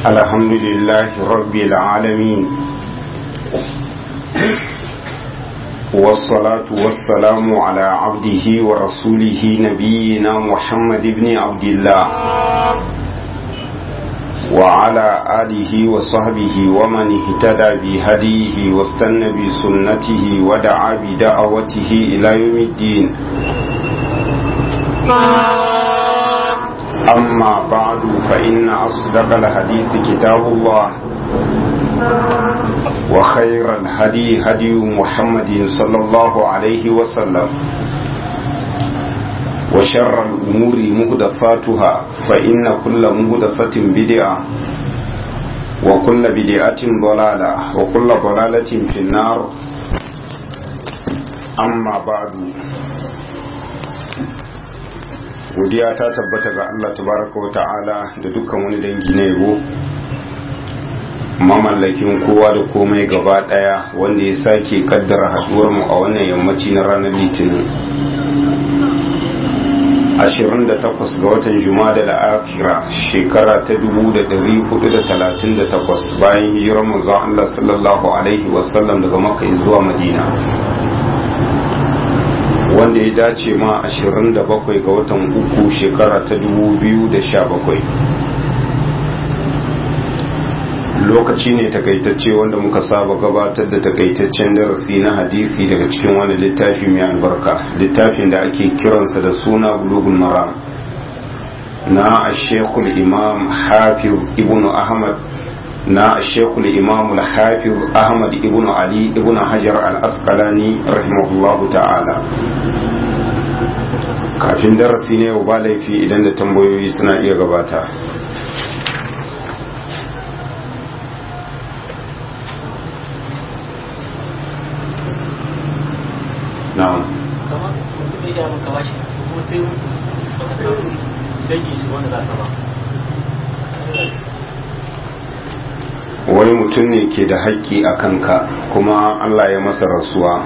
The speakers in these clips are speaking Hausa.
الحمد لله رب العالمين والصلاة والسلام على عبده ورسوله نبينا محمد بن عبد الله وعلى آله وصحبه ومن اهتدى بهديه واستنى بسنته ودعا بدعوته إلى يوم الدين أما بعد فإن أصدق الحديث كتاب الله وخير الهدي هدي محمد صلى الله عليه وسلم وشر الأمور مهدفاتها فإن كل مهدفة بدعة وكل بدعة ضلالة وكل ضلالة في النار أما بعد godiya ta tabbata ga Allah tabaraka wa ta'ala da dukkan wani dangi na yabo mamallakin kowa da komai gaba daya wanda ya sake kaddara haduwar mu a wannan yammaci na ranar litinin 28 ga watan juma'a da akhira shekara ta 1438 bayan hijirar manzon Allah sallallahu alaihi wasallam daga makka zuwa madina wanda ya dace ma 27 ga watan uku shekara ta 2017 lokaci ne takaitacce wanda muka saba gabatar da takaitaccen darasi na hadisi daga cikin wani littafi mai albarka littafin da ake kiransa da suna bulugul maram na ashekul imam hafiz ibnu ahmad na shekul imam al-hafiz ahmad ibn ali ibn hajar al-asqalani rahimahullahu ta'ala kafin darasi ne ba laifi idan da tambayoyi suna iya gabata na'am kamar mutum ya maka bashi kuma sai mutu baka samu dangin shi wanda za ka ba wani mutum ne ke da haƙƙi a kanka kuma Allah ya masa rasuwa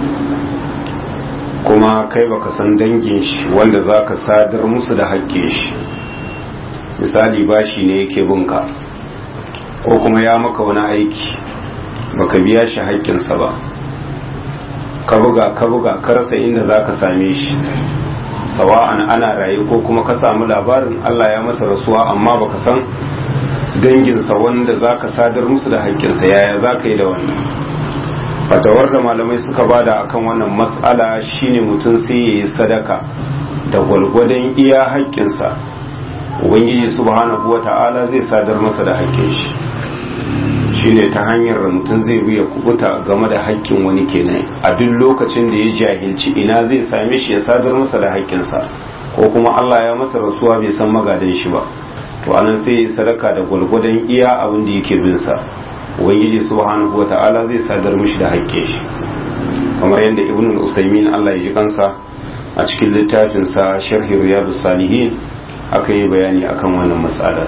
kuma kai baka san dangin shi wanda za ka sadar musu da haƙƙin shi misali bashi ne yake binka ko kuma ya maka wani aiki baka biya shi haƙƙinsa ba ka buga ka buga ka rasa inda za ka same shi sawa'an ana raye ko kuma ka samu labarin Allah ya masa rasuwa amma baka san danginsa wanda za ka sadar musu da haƙƙinsa yaya za ka yi da wannan fatawar da malamai suka bada akan wannan matsala shine mutum sai ya yi sadaka da gwalgwadon iya haƙƙinsa ubangiji subhanahu wa ta'ala zai sadar masa da haƙƙin shi shine ta hanyar da mutum zai biya kubuta game da haƙƙin wani kenan a duk lokacin da ya jahilci ina zai same shi ya sadar masa da haƙƙinsa ko kuma Allah ya masa rasuwa bai san magadan shi ba to anan sai sadaka da gwalgwadon iya abin da yake bin sa ubangiji subhanahu wata'ala zai sadar mishi da haƙƙin shi kamar yadda ibn al-usaymin Allah ya ji kansa a cikin littafin sa sharhi riyadus salihin aka yi bayani akan wannan mas'ala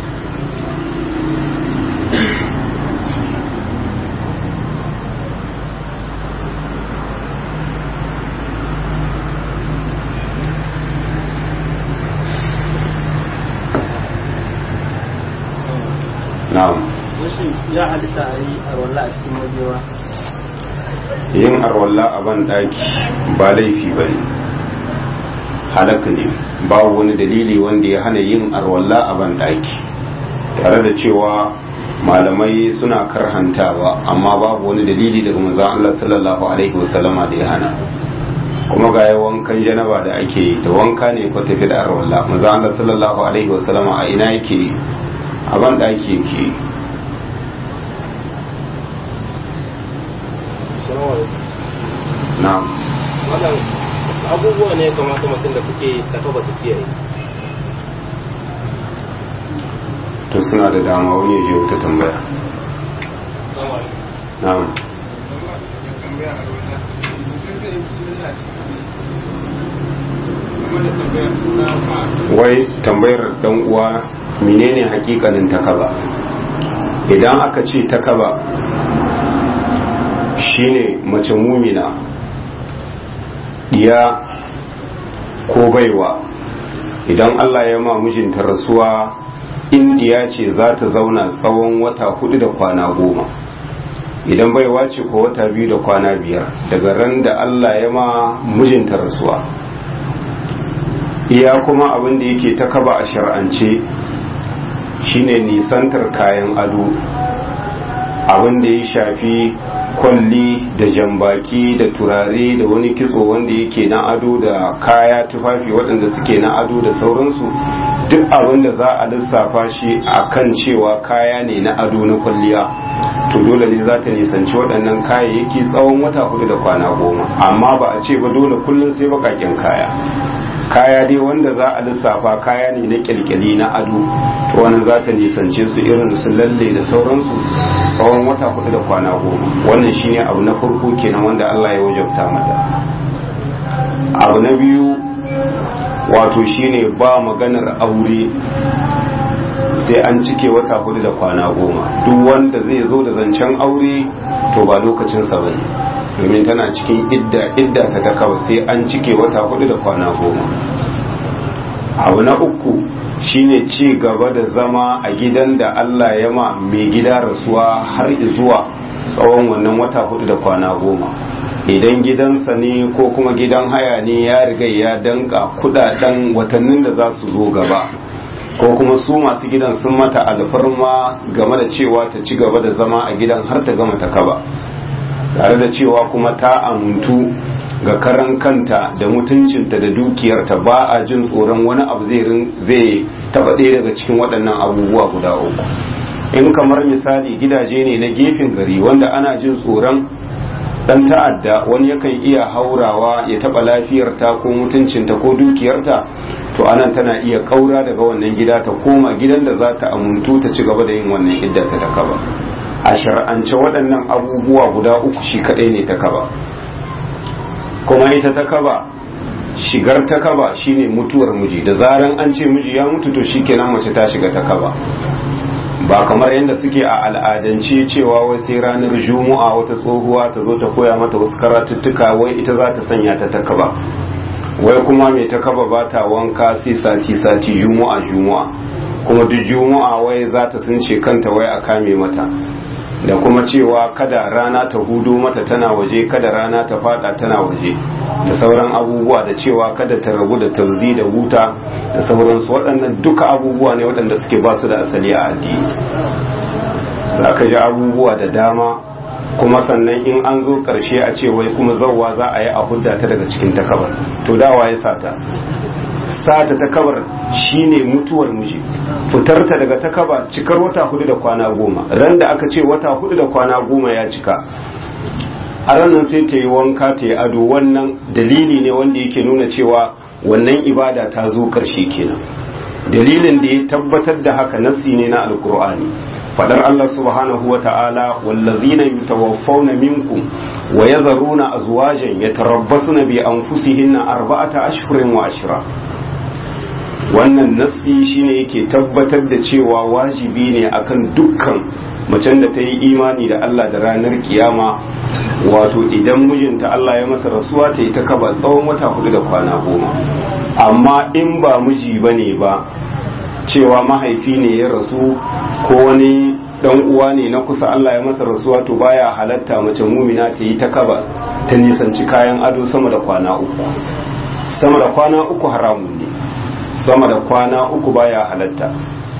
na'am Washin ya halitta a yi arwallah a cikin wajewa yin arwalla a ban daki ba laifi ba ne halaka ne babu wani dalili wanda ya hana yin arwalla a ban daki tare da cewa malamai suna karhantawa amma babu wani dalili daga manzon Allah sallallahu alaihi wasallama da ya hana kuma ga wankan janaba da ake yi da wanka ne ko tafi da arwalla manzon Allah sallallahu alaihi wasallama a ina yake a ban daki yake na'am wannan wasu abubuwa ne ya kamata mutum da kuke takaba ta kiyaye to suna da dama wani ya je wata tambaya na'am wai tambayar dan uwa menene hakikanin takaba idan aka ce takaba shine mace mumina diya ko baiwa idan Allah ya ma mijinta rasuwa indiya ce za ta zauna tsawon wata hudu da kwana goma idan baiwa ce ko wata biyu da kwana biyar daga ran da Allah ya ma mijinta rasuwa iya kuma abin da yake ta kaba a shar'ance shine nisantar kayan ado abin da ya shafi kwalli da jambaki da turare da wani kitso wanda yake na ado da kaya tufafi waɗanda suke na ado da sauransu duk abin da za a lissafa shi a kan cewa kaya ne na ado na kwalliya to dole ne za ta nisanci waɗannan kayayyaki tsawon wata hudu da kwana goma amma ba a ce ba dole kullum sai baƙaƙen kaya kaya dai wanda za a lissafa kaya ne na kyalkyali na ado to wannan za ta nisance su irin su lalle da sauransu tsawon wata hudu da kwana goma wannan shine abu na farko kenan wanda Allah ya wajabta mata abu na biyu wato shine ba maganar aure sai an cike wata hudu da kwana goma duk wanda zai zo da zancen aure to ba lokacinsa ba ne domin tana cikin idda idda ta ta kawai sai an cike wata hudu da kwana goma abu na uku shine ci gaba da zama a gidan da Allah ya ma mai gida rasuwa har zuwa tsawon wannan wata hudu da kwana goma idan gidansa ne ko kuma gidan haya ne ya riga ya danka kudaden watannin da za su zo gaba ko kuma su masu gidan sun mata alfarma game da cewa ta ci gaba da zama a gidan har ta gama ta kaba tare da cewa kuma ta amintu ga karan kanta da mutuncinta da dukiyarta ba a jin tsoron wani abu zai taba ɗaya daga cikin waɗannan abubuwa guda uku in kamar misali gidaje ne na gefen gari wanda ana jin tsoron dan ta'adda wani yakan iya haurawa ya taba lafiyarta ko mutuncinta ko dukiyarta to anan tana iya kaura daga wannan gida ta koma gidan da za ta amuntu ta ci gaba da yin wannan idda ta kaba a shar'ance waɗannan abubuwa guda uku shi kaɗai ne ta kaba kuma ita ta kaba shigar ta kaba shine mutuwar miji da zaran an ce miji ya mutu to shikenan mace ta shiga ta kaba ba kamar yadda suke a al'adance cewa wai sai ranar juma'a wata tsohuwa ta zo ta koya mata wasu karatuttuka wai ita za ta sanya ta takaba wai kuma mai takaba ba ta wanka sai sati sati juma'a juma'a kuma duk juma'a wai za ta sunce kanta wai a kame mata da kuma cewa kada rana ta hudu mata tana waje kada rana ta fada tana waje da sauran abubuwa da cewa kada ta rabu da tauzi da wuta da sauransu waɗannan duka abubuwa ne waɗanda suke ba su da asali a addini za ka ji abubuwa da dama kuma sannan in an zo ƙarshe a ce wai kuma zauwa za a yi a hudda ta daga cikin takabar to dawa ya sata sata takabar shine mutuwar miji fitarta daga takaba cikar wata hudu da kwana goma ran da aka ce wata hudu da kwana goma ya cika a ranar sai ta yi wanka ta yi ado wannan dalili ne wanda yake nuna cewa wannan ibada ta zo karshe kenan dalilin da ya tabbatar da haka nasi ne na alkur'ani fadar Allah subhanahu wa ta'ala wallazina yutawaffawna minkum wa yadharuna azwajan yatarabbasuna bi anfusihinna arba'ata ashhurin wa ashra wannan nasi shine yake tabbatar da cewa wajibi ne akan dukkan macen da ta yi imani da Allah da ranar kiyama wato idan mijinta Allah ya masa rasuwa ta yi ta kaba tsawon wata hudu da kwana goma amma in ba miji bane ba cewa mahaifi ne ya rasu ko wani dan uwa ne na kusa Allah ya masa rasuwa to baya halatta mace mumina ta yi ta kaba ta nisanci kayan ado sama da kwana uku sama da kwana uku haramun ne sama da kwana uku baya halatta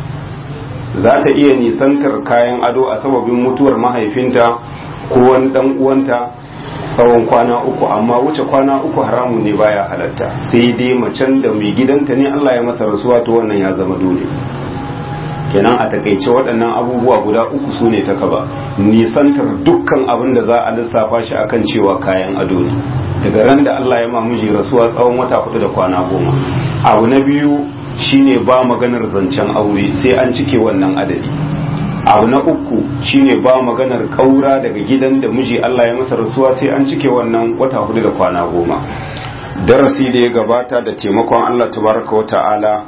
za ta iya nisantar kayan ado a sababin mutuwar mahaifinta ko wani dan uwanta tsawon kwana uku amma wuce kwana uku haramun ne baya halatta sai dai macen da mai gidanta ne Allah ya masa rasuwa to wannan ya zama dole kenan a takaice waɗannan abubuwa guda uku su ne ta kaba nisantar dukkan abin da za a lissafa shi akan cewa kayan ado ne daga ran da Allah ya ma miji rasuwa tsawon wata hudu da kwana goma abu na biyu shine ba maganar zancen aure sai an cike wannan adadi abu na uku shine ba maganar kaura daga gidan da miji Allah ya masa rasuwa sai an cike wannan wata hudu da kwana goma darasi da ya gabata da taimakon Allah tabaraka wa ta'ala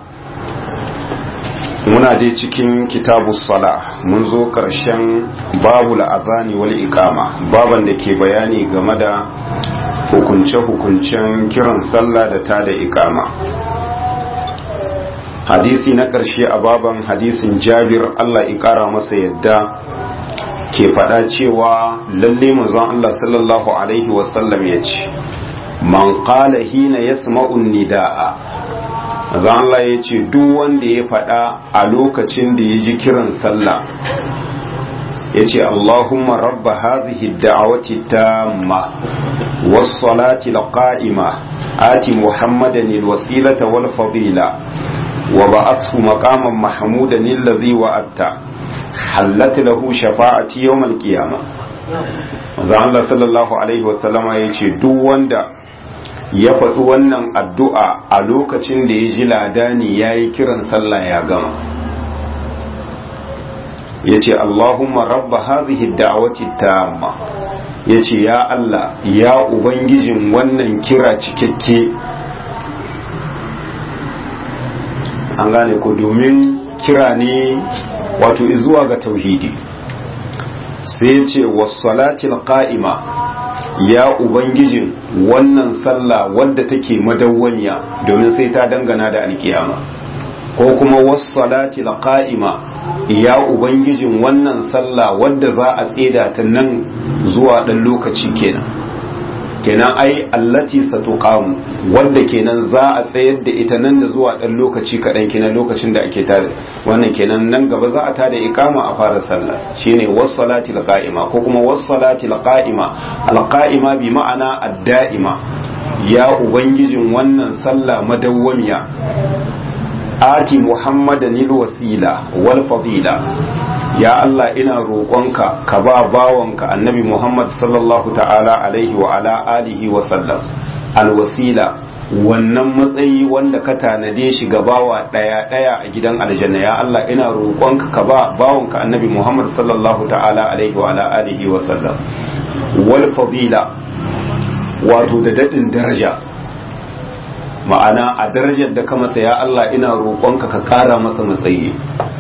muna dai cikin kitabu sala mun zo ƙarshen babu la'azani wal iqama baban da ke bayani game da hukunce-hukuncen kiran sallah da ta da iqama hadisi na ƙarshe a baban hadisin jabir Allah ya ƙara masa yadda ke faɗa cewa lalle manzon Allah sallallahu alaihi wasallam ya ce man qala hina yasma'u nidaa manzon Allah ya ce duk wanda ya faɗa a lokacin da ya ji kiran sallah ya ce Allahumma rabba hadhihi da'awati tamma was-salati al-qa'ima ati muhammadan al-wasilata wal-fadila wa ba'athu maqaman mahmudan alladhi wa'atta hallat lahu shafa'ati yawm al-qiyamah manzo Allah sallallahu alaihi wasallama yace duk wanda ya faɗi wannan addu'a a lokacin da ya ji ladani yayi kiran sallah ya gama yace Allahumma rabba hadhihi ad-da'wati tamma yace ya Allah ya ubangijin wannan kira cikakke an gane ko domin kira ne wato zuwa ga tauhidi sai ce wasalatil qa'ima ya ubangijin wannan sallah wadda take madawwaniya domin sai ta dangana da alkiyama ko kuma wasalatil qa'ima ya ubangijin wannan sallah wadda za a tseda ta nan zuwa dan lokaci kenan kenan ai allati satuqamu wanda kenan za a tsayar da ita nan da zuwa dan lokaci kaɗan kenan lokacin da ake tare wannan kenan nan gaba za a tada ikama a fara sallah shine was-salati qa'ima ko kuma was-salati qa'ima al-qa'ima bi ma'ana ad-da'ima ya ubangijin wannan sallah madawwamiya ati muhammadan wasila wal fadila ya Allah ina roƙonka ka ba bawanka annabi Muhammad sallallahu ta'ala alaihi wa ala alihi wa sallam alwasila wannan matsayi wanda ka tanade shi ga bawa ɗaya ɗaya a gidan aljanna ya Allah ina roƙonka ka ba bawanka annabi Muhammad sallallahu ta'ala alaihi wa ala alihi wa sallam wal fadila wato da daɗin daraja ma'ana a darajar da ka masa ya Allah ina roƙonka ka ƙara masa matsayi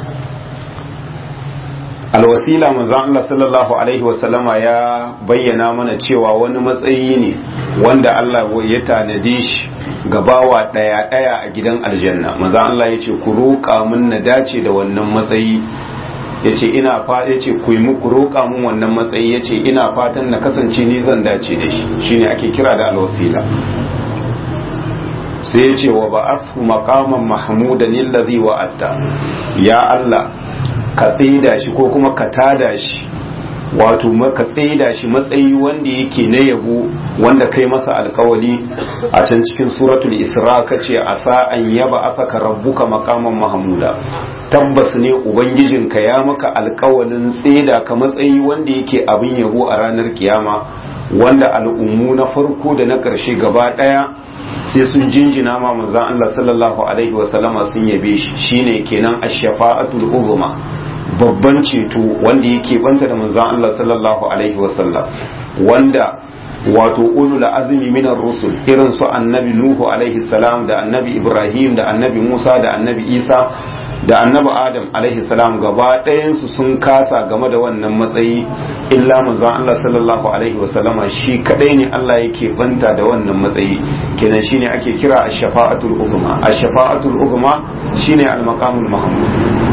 alwasila manzon Allah sallallahu alaihi wasallama ya bayyana mana cewa wani matsayi ne wanda Allah ya tanade shi ga bawa daya daya a gidan aljanna manzon Allah ya ce ku roƙa mun na dace da wannan matsayi yace ina fa yace ku yi muku roƙa mun wannan matsayi yace ina fatan na kasance ni zan dace da shi shine ake kira da alwasila sai yace wa ba'athu maqaman mahmudan allazi wa'atta ya Allah ka tsaida shi ko kuma ka tada shi wato ka tsaida shi matsayi wanda yake na yabo wanda kai masa alkawali a can cikin suratul isra ka ce a sa'an yaba asaka rabbuka makaman mahmuda tabbas ne ubangijinka ya maka alkawalin tsaida ka matsayi wanda yake abin yabo a ranar kiyama wanda al'ummu na farko da na ƙarshe gaba ɗaya sai sun jinjina ma manzon Allah sallallahu alaihi wasallama sun yabe shi shine kenan ash-shafa'atul uzma babban ceto wanda yake banta da manzon Allah sallallahu alaihi wasallam wanda wato ulul azmi minar rusul irin su annabi nuhu alaihi salam da annabi ibrahim da annabi musa da annabi isa da annabi adam alaihi salam gaba ɗayansu sun kasa game da wannan matsayi illa manzon Allah sallallahu alaihi wasallama shi kadai ne Allah yake banta da wannan matsayi kenan shine ake kira ash-shafa'atul uzma ash-shafa'atul uzma shine al-maqamul mahmud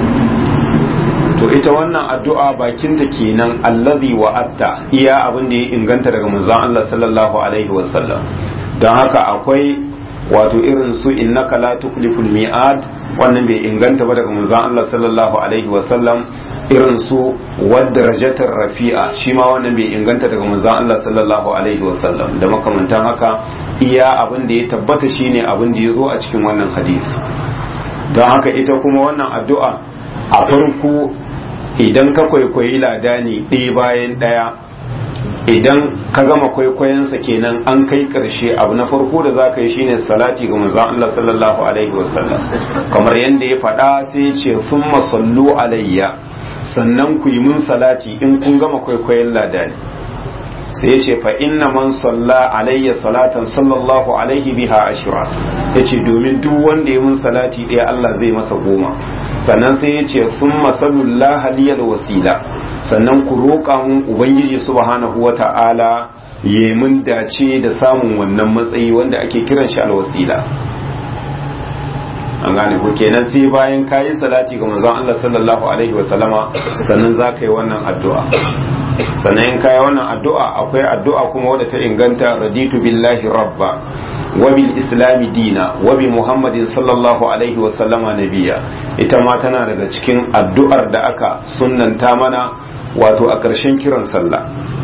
to ita wannan addu'a bakinta kenan allazi wa'atta iya abin da ya inganta daga manzon Allah sallallahu alaihi wasallam don haka akwai wato irin su innaka la tukhliful mi'ad wannan bai inganta ba daga manzon Allah sallallahu alaihi wasallam irin su wadarajatar rafi'a shi ma wannan bai inganta daga manzon Allah sallallahu alaihi wasallam da makamantan haka iya abin da ya tabbata shine abin da ya zo a cikin wannan hadisi don haka ita kuma wannan addu'a a farko idan ka kwaikwayi ladani ɗaya bayan ɗaya idan ka gama kwaikwayonsa kenan an kai ƙarshe abu na farko da za ka yi shine salati ga manzon Allah sallallahu alaihi wasallam kamar yadda ya faɗa sai ya ce sun masallu alayya sannan ku yi mun salati in kun gama kwaikwayon ladani sai ya ce fa inna man salla alayya salatan sallallahu alaihi biha ashira ya ce domin duk wanda ya mun salati ɗaya Allah zai masa goma sannan sai ya ce sun masalullah haliyar wasila sannan ku roƙa mun ubangiji subhanahu wa ta'ala ya mun dace da samun wannan matsayi wanda ake kiran shi alwasila an gane ko kenan sai bayan kayi salati ga manzon Allah sallallahu alaihi wa sallama sannan za ka yi wannan addu'a sannan in kayi wannan addu'a akwai addu'a kuma wadda ta inganta raditu billahi rabba wa bil islami dina wa bi muhammadin sallallahu alaihi wa sallama nabiya ita ma tana daga cikin addu'ar da aka sunnanta mana wato a ƙarshen kiran sallah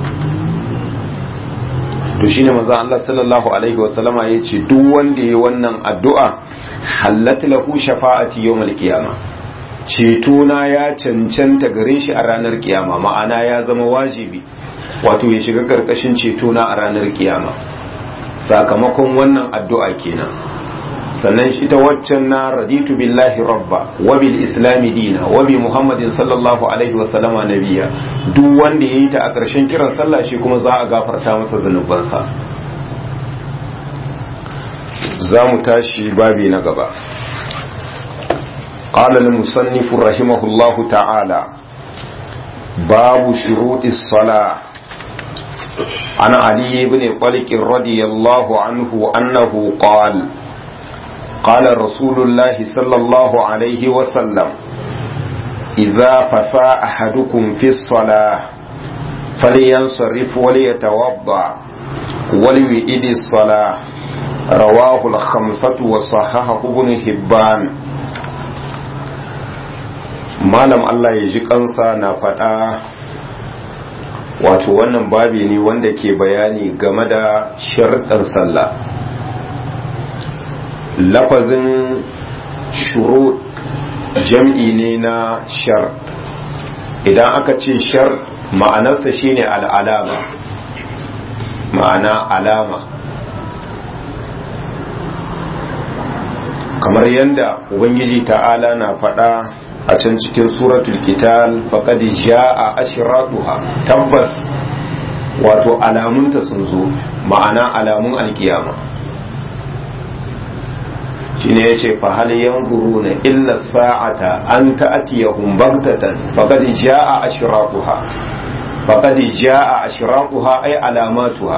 to shine manzon Allah sallallahu alaihi wa sallama yace duk wanda yayi wannan addu'a hallat lahu shafa'ati yawmal qiyama ceto na ya cancanta gare shi a ranar kiyama ma'ana ya zama wajibi wato ya shiga karkashin ceto na a ranar kiyama sakamakon wannan addu'a kenan sannan shi ta waccan na raditu billahi rabba wa bil islami dina wa bi muhammadin sallallahu alaihi wa sallama nabiya duk wanda yayi ta a ƙarshen kiran sallah shi kuma za a gafarta masa zanubansa za mu tashi babi na gaba قال المصنف رحمه الله تعالى باب شروط الصلاة عن علي بن طلق رضي الله عنه أنه قال قال رسول الله صلى الله عليه وسلم إذا فسى أحدكم في الصلاة فلينصرف وليتوضأ وليؤد الصلاة رواه الخمسة وصححه ابن حبان malam Allah ya ji kansa na faɗa wato wannan babi ne wanda ke bayani game da sharɗan sallah lafazin shuru jam'i ne na shar idan aka ce shar ma'anarsa shine al'alama ma'ana alama kamar yadda ubangiji ta'ala na faɗa a can cikin suratul kital faqad jaa ashratuha tabbas wato alamunta sun zo ma'ana alamun alkiyama shine yace fa hal yanzuruna illa sa'ata an ta'tiyahum baghtatan faqad jaa ashratuha faqad jaa ashratuha ay alamatuha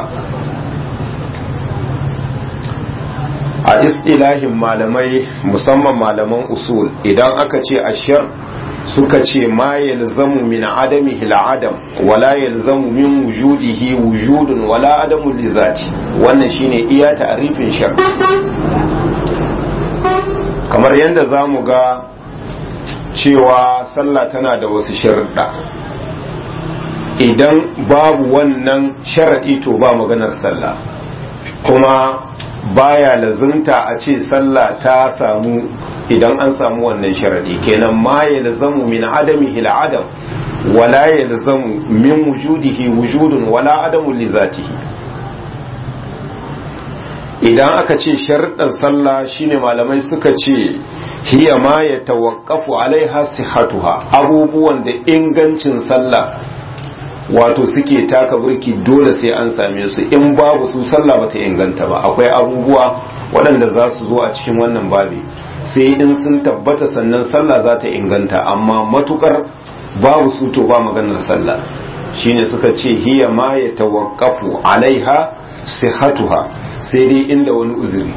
a istilahin malamai musamman malaman usul idan aka ce ashir suka ce ma yalzamu min adami adam wala yalzamu min wujudihi wujudun wala adamu li zati wannan shine iya ta'rifin shar kamar yadda zamu ga cewa sallah tana da wasu sharuɗa idan babu wannan sharaɗi to ba maganar sallah kuma baya lazimta a ce sallah ta samu idan an samu wannan sharadi kenan ma ya lazamu min adami ila adam wala ya lazamu min wujudihi wujudun wala adamu li zatihi idan aka ce sharuɗan sallah shine malamai suka ce hiya ma ya tawaqqafu alaiha sihatuha abubuwan da ingancin sallah wato suke taka burki dole sai an same su in babu su sallah bata inganta ba akwai abubuwa waɗanda za su zo a cikin wannan babi sai in sun tabbata sannan sallah za ta inganta amma matukar babu su to ba maganar sallah shine suka ce hiya ma ya tawaqqafu alaiha sihatuha sai dai inda wani uzuri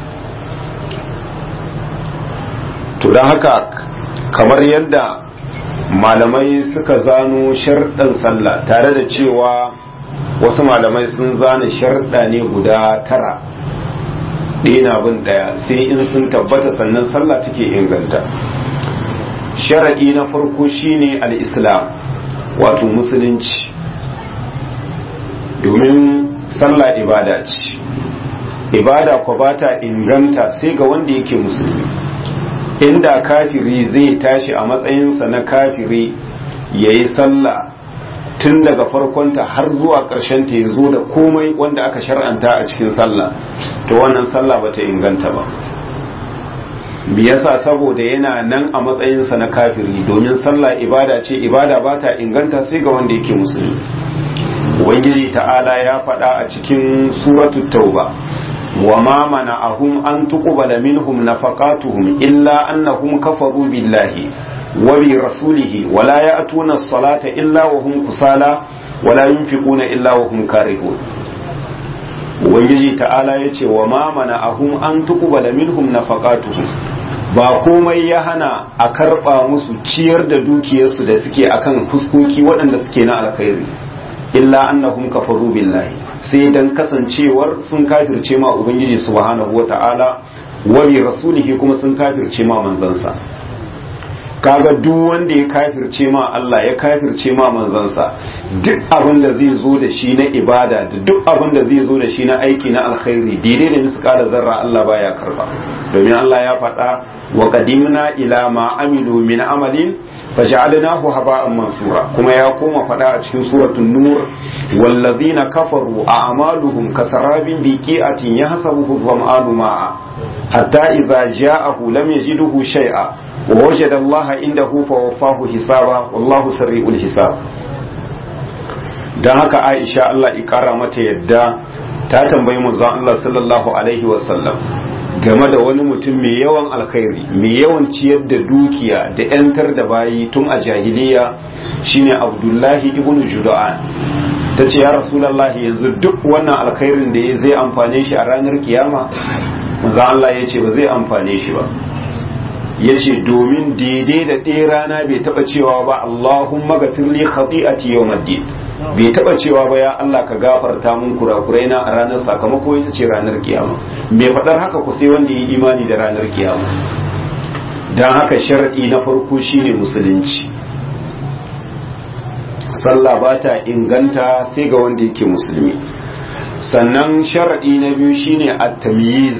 to don haka kamar yadda malamai suka zano sharɗan sallah tare da cewa wasu malamai sun zana sharɗa ne guda tara ɗina bin ɗaya sai in sun tabbata sannan sallah take inganta sharaɗi na farko shine al-islam wato musulunci domin sallah ibada ce ibada ko ba ta inganta sai ga wanda yake musulmi inda kafiri zai tashi a matsayinsa na kafiri ya yi sallah tun daga farkonta har zuwa ta ya zo da komai wanda aka shar'anta a cikin sallah to wannan sallah ba ta inganta ba me yasa saboda yana nan a matsayinsa na kafiri domin sallah ibada ce ibada ba ta inganta sai ga wanda yake musulmi ubangiji ta'ala ya faɗa a cikin suratul tauba وما منعهم أن تقبل منهم نفقاتهم إلا أنهم كفروا بالله وبرسوله ولا يأتون الصلاة إلا وهم كسالى ولا ينفقون إلا وهم كارهون ubangiji ta'ala ya ce wa ma mana ahum an tuqbala minhum nafaqatuhum ba komai ya hana a karba musu ciyar da dukiyarsu da suke akan fuskoki waɗanda suke na alkhairi illa annahum kafaru billahi sai dan kasancewar sun kafirce ma ubangiji subhanahu wata'ala wa bi rasulihi kuma sun kafirce ma manzansa kaga duk wanda ya kafirce ma Allah ya kafirce ma manzansa duk abin da zai zo da shi na ibada da duk abin da zai zo da shi na aiki na alkhairi daidai da misqala zarra Allah baya karba domin Allah ya faɗa wa qadimna ila ma amilu min amalin faj'alnahu haba'an mansura kuma ya koma faɗa a cikin suratul nur wallazina kafaru a'maluhum kasarabin biqi'atin yahsabuhu dhama'anu ma'a hatta idza ja'ahu lam yajidhu shay'a ووجد الله عنده فوفاه حسابا والله سريع الحساب dan haka Aisha Allah ikara mata yadda ta tambayi manzon Allah sallallahu alaihi wasallam game da wani mutum mai yawan alkhairi mai yawan ciyar da dukiya da yantar da bayi tun a jahiliya shine Abdullahi ibn Juda'an ta ce ya Rasulullahi yanzu duk wannan alkhairin da ya zai amfane shi a ranar kiyama manzon Allah ya ce ba zai amfane shi ba ya ce domin daidai da ɗaya rana bai taɓa cewa ba Allahumma gafirli khati'ati yawmaddin bai taɓa cewa ba ya Allah ka gafarta mun kurakurai na a ranar sakamako ita ce ranar kiyama mai faɗar haka ku sai wanda yi imani da ranar kiyama don haka sharaɗi na farko shine musulunci sallah ba ta inganta sai ga wanda yake musulmi sannan sharaɗi na biyu shine at-tamyiz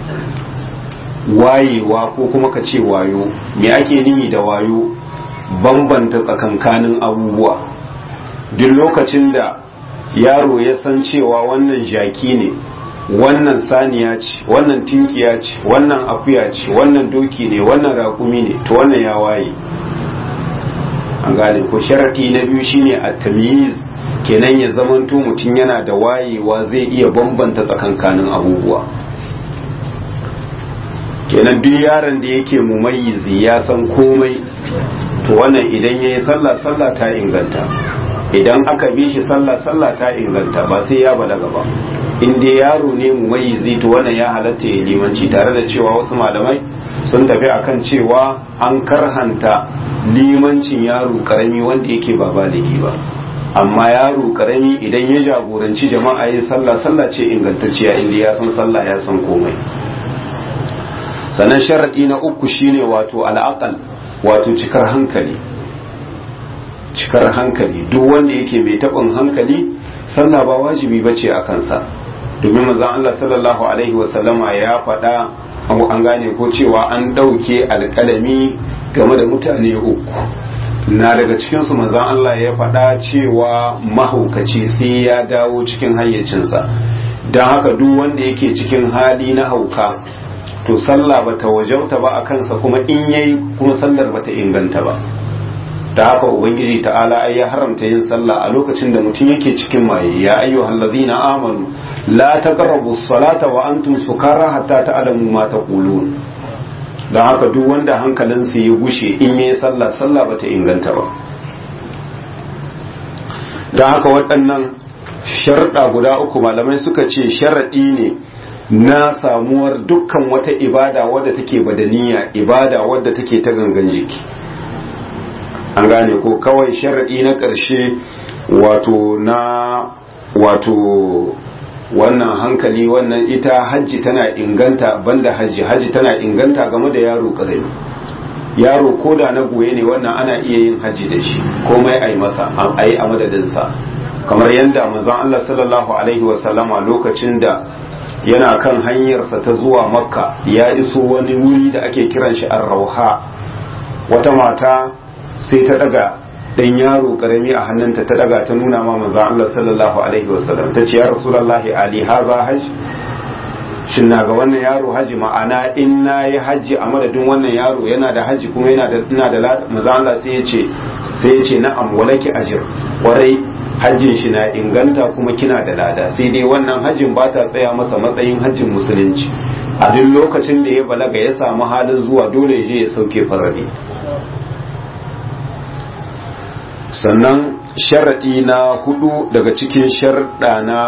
wayewa ko kuma ka ce wayo me ake nihi da wayo bambanta tsakankanin abubuwa duk lokacin da yaro ya san cewa wannan jaki ne wannan saniya ce wannan tinkiya ce wannan akuya ce wannan doki ne wannan rakumi ne to wannan ya waye an gane ko sharadi na biyu shine at-tamyiz kenan ya zamanto mutum yana da wayewa zai iya bambanta tsakankanin abubuwa kenan duk yaron da yake mumayyizi ya san komai to wannan idan yayi sallah sallah ta inganta idan aka bi shi sallah sallah ta inganta ba sai ya balaga ba in dai yaro ne mumayyizi to wannan ya halatta ya limanci tare da cewa wasu malamai sun tafi akan cewa an karhanta limancin yaro karami wanda yake ba baligi ba amma yaro karami idan ya jagoranci jama'a yin sallah sallah ce ingantacciya inda ya san sallah ya san komai sannan sharaɗi na uku shine wato al'aqal wato cikar hankali cikar hankali duk wanda yake mai taɓin hankali sallah ba wajibi bace a kansa domin manzon Allah sallallahu alaihi wasallama ya faɗa an gane ko cewa an ɗauke alƙalami game da mutane uku na daga cikinsu manzon Allah ya faɗa cewa mahaukaci sai ya dawo cikin hayyacinsa don haka duk wanda yake cikin hali na hauka to sallah bata wajauta ba a kansa kuma in yayi kuma sallar bata inganta ba da haka ubangiji ta'ala ai ya haramta yin sallah a lokacin da mutum yake cikin maye ya ayyuhal ladina amanu la taqrabu salata wa antum sukara hatta ta'lamu ma taqulun dan haka duk wanda hankalinsa ya gushe in yayi sallah sallah bata inganta ba dan haka waɗannan sharɗa guda uku malamai suka ce sharaɗi ne na samuwar dukkan wata ibada wadda take badaniya ibada wadda take ta gangan jiki an gane ko kawai sharaɗi na ƙarshe wato na wato wannan hankali wannan ita hajji tana inganta banda hajji hajji tana inganta game da yaro ƙarami yaro ko da na goye ne wannan ana iya yin hajji da shi komai a yi masa a yi a madadinsa kamar yadda manzon Allah sallallahu alaihi wasallama lokacin da yana kan hanyarsa ta zuwa makka ya iso wani wuri da ake kiran shi ar-rauha wata mata sai ta daga dan yaro karami a hannunta ta daga ta nuna ma manzon Allah sallallahu alaihi wasallam ta ce ya rasulullahi ali haza hajj shin na ga wannan yaro haji ma'ana in na yi haji a madadin wannan yaro yana da haji kuma yana da ina da manzon Allah sai ya ce sai ya ce na'am walaki ajr warai hajjin shi na inganta kuma kina da lada sai dai wannan hajjin ba ta tsaya masa matsayin hajjin musulunci a duk lokacin da ya balaga ya samu halin zuwa dole ya je ya sauke farari sannan sharaɗi na hudu daga cikin sharaɗa na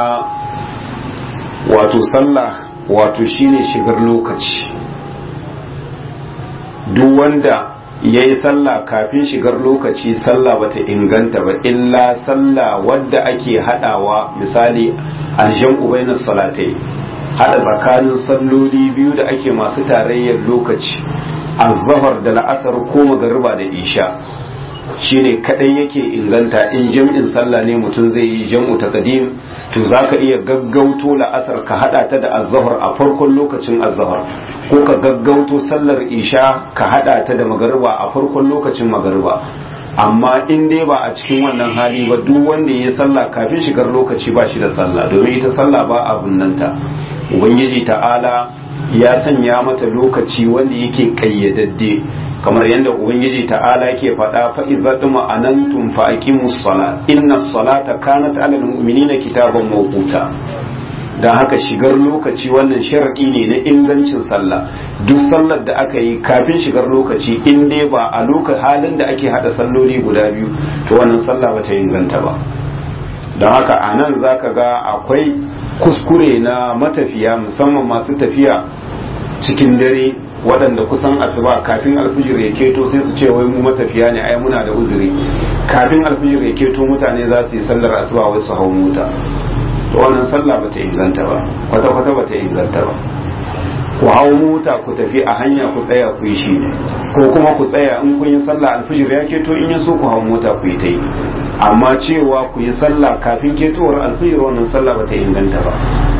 wato sallah wato shine shigar lokaci duk wanda ya yi sallah kafin shigar lokaci sallah bata inganta ba illa sallah wadda ake hadawa misali aljan ubainas salatai hada tsakanin salloli biyu da ake masu tarayyar lokaci azhar da la'asar ko magariba da isha shine kadai yake inganta in jam'in sallah ne mutum zai yi jam'u taqdim to zaka iya gaggauto la'asar ka hada ta da azhar a farkon lokacin azhar ko ka gaggauto sallar isha ka hada ta da magariba a farkon lokacin magariba amma in dai ba a cikin wannan hali ba duk wanda ya sallah kafin shigar lokaci ba shi da sallah domin ita sallah ba a bunnanta ubangiji ta'ala ya sanya mata lokaci wanda yake kayyadadde kamar yadda ubangiji ta'ala ke faɗa fa idza ma'anantum fa aqimus sala inna salata kanat 'alal mu'minina kitaban mawquta dan haka shigar lokaci wannan sharadi ne na ingancin sallah duk sallar da aka yi kafin shigar lokaci in dai ba a lokacin halin da ake hada salloli guda biyu to wannan sallah bata inganta ba don haka a nan zaka ga akwai kuskure na matafiya musamman masu tafiya cikin dare waɗanda kusan asuba kafin alfijir ya keto sai su ce wai mu matafiya ne ai muna da uzuri kafin alfijir ya keto mutane za su yi sallar asuba wai su hau mota to wannan sallah bata inganta ba kwata kwata bata inganta ba ku hau mota ku tafi a hanya ku tsaya ku yi shi ko kuma ku tsaya in kun yi sallah alfijir ya keto in ya so ku hau mota ku yi ta yi amma cewa ku yi sallah kafin ketowar alfijir wannan sallah bata inganta ba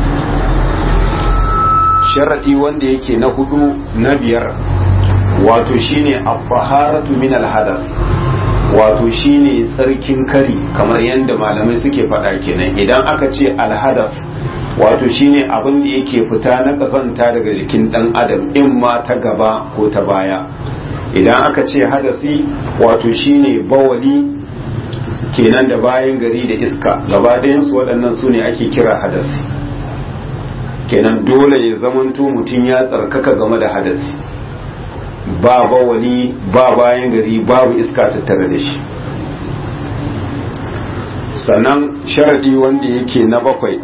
sharadi wanda yake na hudu na biyar wato shine at-taharatu min al-hadath wato shine tsarkin kari kamar yadda malamai suke faɗa kenan idan aka ce al-hadath wato shine abin da yake fita na kasanta daga jikin dan adam in ma ta gaba ko ta baya idan aka ce hadasi wato shine bawali kenan da bayan gari da iska gaba su waɗannan su ne ake kira hadasi kenan dole ya zamanto mutum ya tsarkaka game da hadasi ba bawali ba bayan gari babu iska tattare da shi sannan sharadi wanda yake na bakwai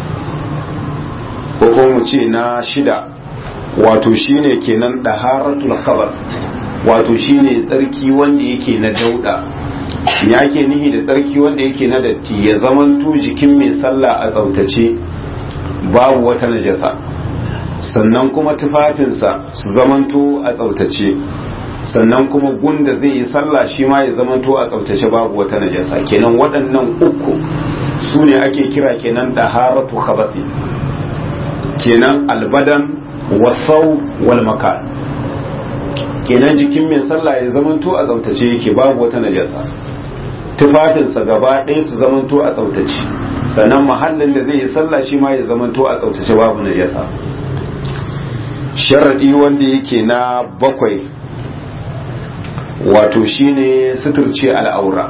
ko mu ce na shida wato shine kenan daharatul khabar wato shine tsarki wanda yake na dauda ya ke nihi da tsarki wanda yake na datti ya zamanto jikin mai sallah a tsautace babu wata najasa sannan kuma tufafinsa su zamanto a tsautace sannan kuma gunda zai yi sallah shi ma ya zamanto a tsautace babu wata najasa kenan waɗannan uku su ne ake kira kenan daharatu khabasi kenan albadan wasau wal makan kenan jikin mai sallah ya zamanto a tsautace yake babu wata najasa tufafinsa gaba ɗaya su zamanto a tsautace sannan mahallin da zai yi sallah shi ma ya zamanto a tsautace babu najasa sharadi wanda yake na bakwai wato shine suturce al'aura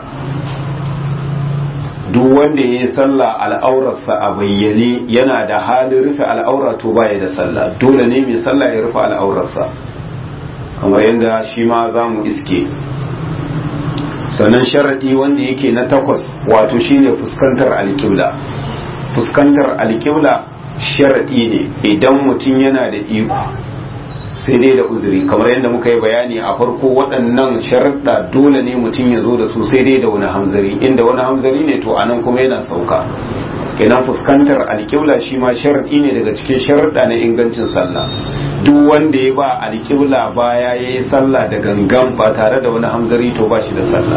duk wanda ya yi sallah al'aurarsa a bayyane yana da halin rufe al'aura to baya da sallah dole ne mai sallah ya rufe al'aurarsa kamar yadda shi ma za mu iske sannan sharaɗi wanda yake na takwas wato shine fuskantar alƙibla fuskantar alƙibla sharaɗi ne idan mutum yana da iko sai dai da uzuri kamar yadda muka yi bayani a farko waɗannan sharaɗa dole ne mutum ya zo da su sai dai da wani hamzari inda wani hamzari ne to anan kuma yana sauka kenan fuskantar alƙibla shi ma sharaɗi ne daga cikin sharaɗa na ingancin sallah duk wanda ya ba alƙibla baya ya yi sallah da gangan ba tare da wani hamzari to ba shi da sallah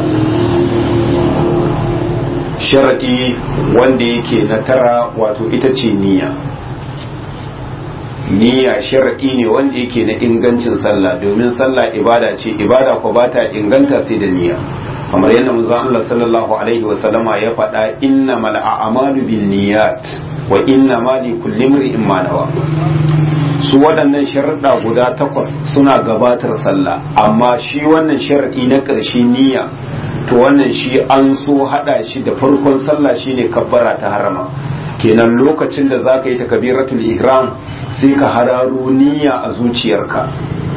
sharaɗi wanda yake na tara wato ita ce niyya niyya sharaɗi ne wanda yake na ingancin sallah domin sallah ibada ce ibada ko ba ta inganta sai da niyya kamar yadda manzon Allah sallallahu alaihi wa sallama ya faɗa innamal a'malu binniyat wa innamal likulli imrin ma nawa su waɗannan sharaɗa guda takwas suna gabatar sallah amma shi wannan sharaɗi na ƙarshe niyya to wannan shi an so haɗa shi da farkon sallah shine kabbara ta harama kenan lokacin da zaka yi takbiratul ihram sai ka hararo niyya a zuciyarka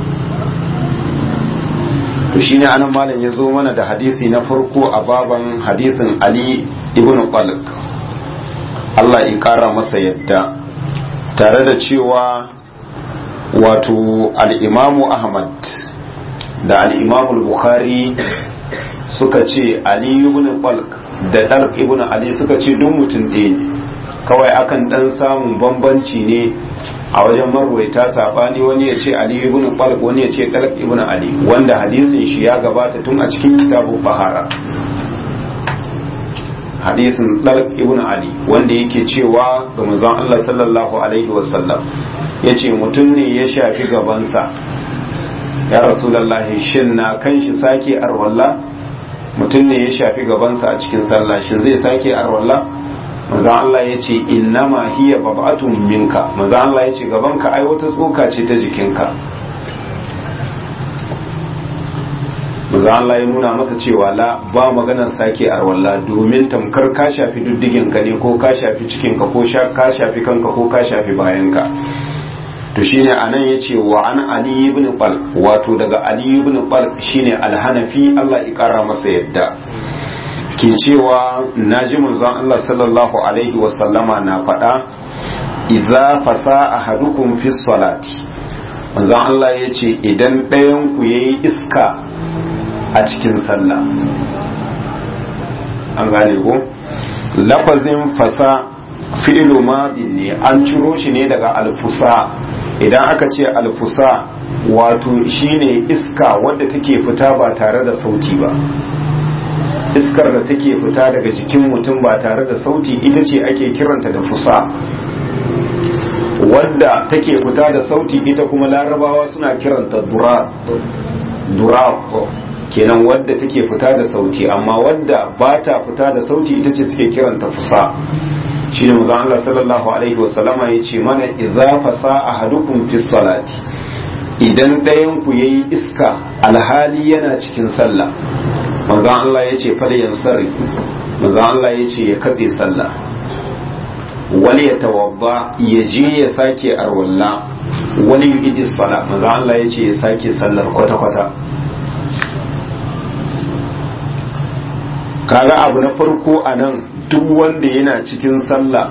to shine anan malam ya zo mana da hadisi na farko a baban hadisin Ali ibn Qalq Allah ya kara masa yadda tare da cewa wato al'imamu Ahmad da al-imam bukhari suka ce ali ibn talq da dalq ibn ali suka ce duk mutum ɗaya ne kawai akan dan samun bambanci ne a wajen marwaita sabani wani ya ce ali ibn talq wani ya ce dalq ibn ali wanda hadisin shi ya gabata tun a cikin kitabu bahara hadisin dalq ibn ali wanda yake cewa ga manzon Allah sallallahu alaihi wasallam yace mutum ne ya shafi gabansa ya rasulullahi shin na kan shi sake arwalla mutum ne ya shafi gabansa a cikin sallah shin zai sake arwalla manzon Allah yace innama hiya bab'atun minka manzon Allah yace gabanka ai wata tsoka ce ta jikinka manzo Allah ya nuna masa cewa la ba maganar sake arwalla domin tamkar ka shafi duddigin ka ne ko ka shafi cikin ka ko ka shafi kanka ko ka shafi bayan ka to shine anan yace wa an ali ibn qal wato daga ali ibn qal shine al-hanafi Allah ya kara masa yadda ke cewa naji manzon Allah sallallahu alaihi wa sallama na faɗa idza fasa ahadukum fi salati manzon Allah yace idan ɗayan ku yayi iska a cikin sallah an gane ko lafazin fasa fi'ilu madin ne an ciro shi ne daga alfusa idan aka ce alfusa wato shine iska wadda take fita ba tare da sauti ba iskar da take fita daga jikin mutum ba tare da sauti ita ce ake kiranta da fusa wadda take fita da sauti ita kuma larabawa suna kiranta durab kenan wadda take fita da sauti amma wadda ba ta fita da sauti ita ce suke kiranta fusa shi ne mazan Allah sallallahu alaihi wasallama ya ce mana idza fasa ahadukum fi salati idan ɗayan ku yayi iska alhali yana cikin sallah manzon Allah ya ce fal yansarif manzon Allah ya ce ya katse sallah wani ya tawadda ya je ya sake arwalla wani yu'idi sala manzon Allah ya ce ya sake sallar kwata-kwata kaga abu na farko a nan duk wanda yana cikin sallah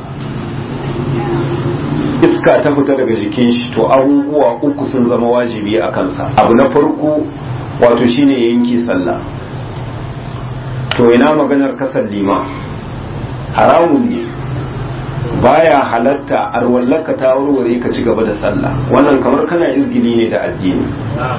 iska ta fita daga jikin shi to abubuwa uku sun zama wajibi a kansa abu na farko wato shine yanki sallah to ina maganar kasar lima haramun ne baya halatta arwallaka ta warware ka ci gaba da sallah wannan kamar kana izgili ne da addini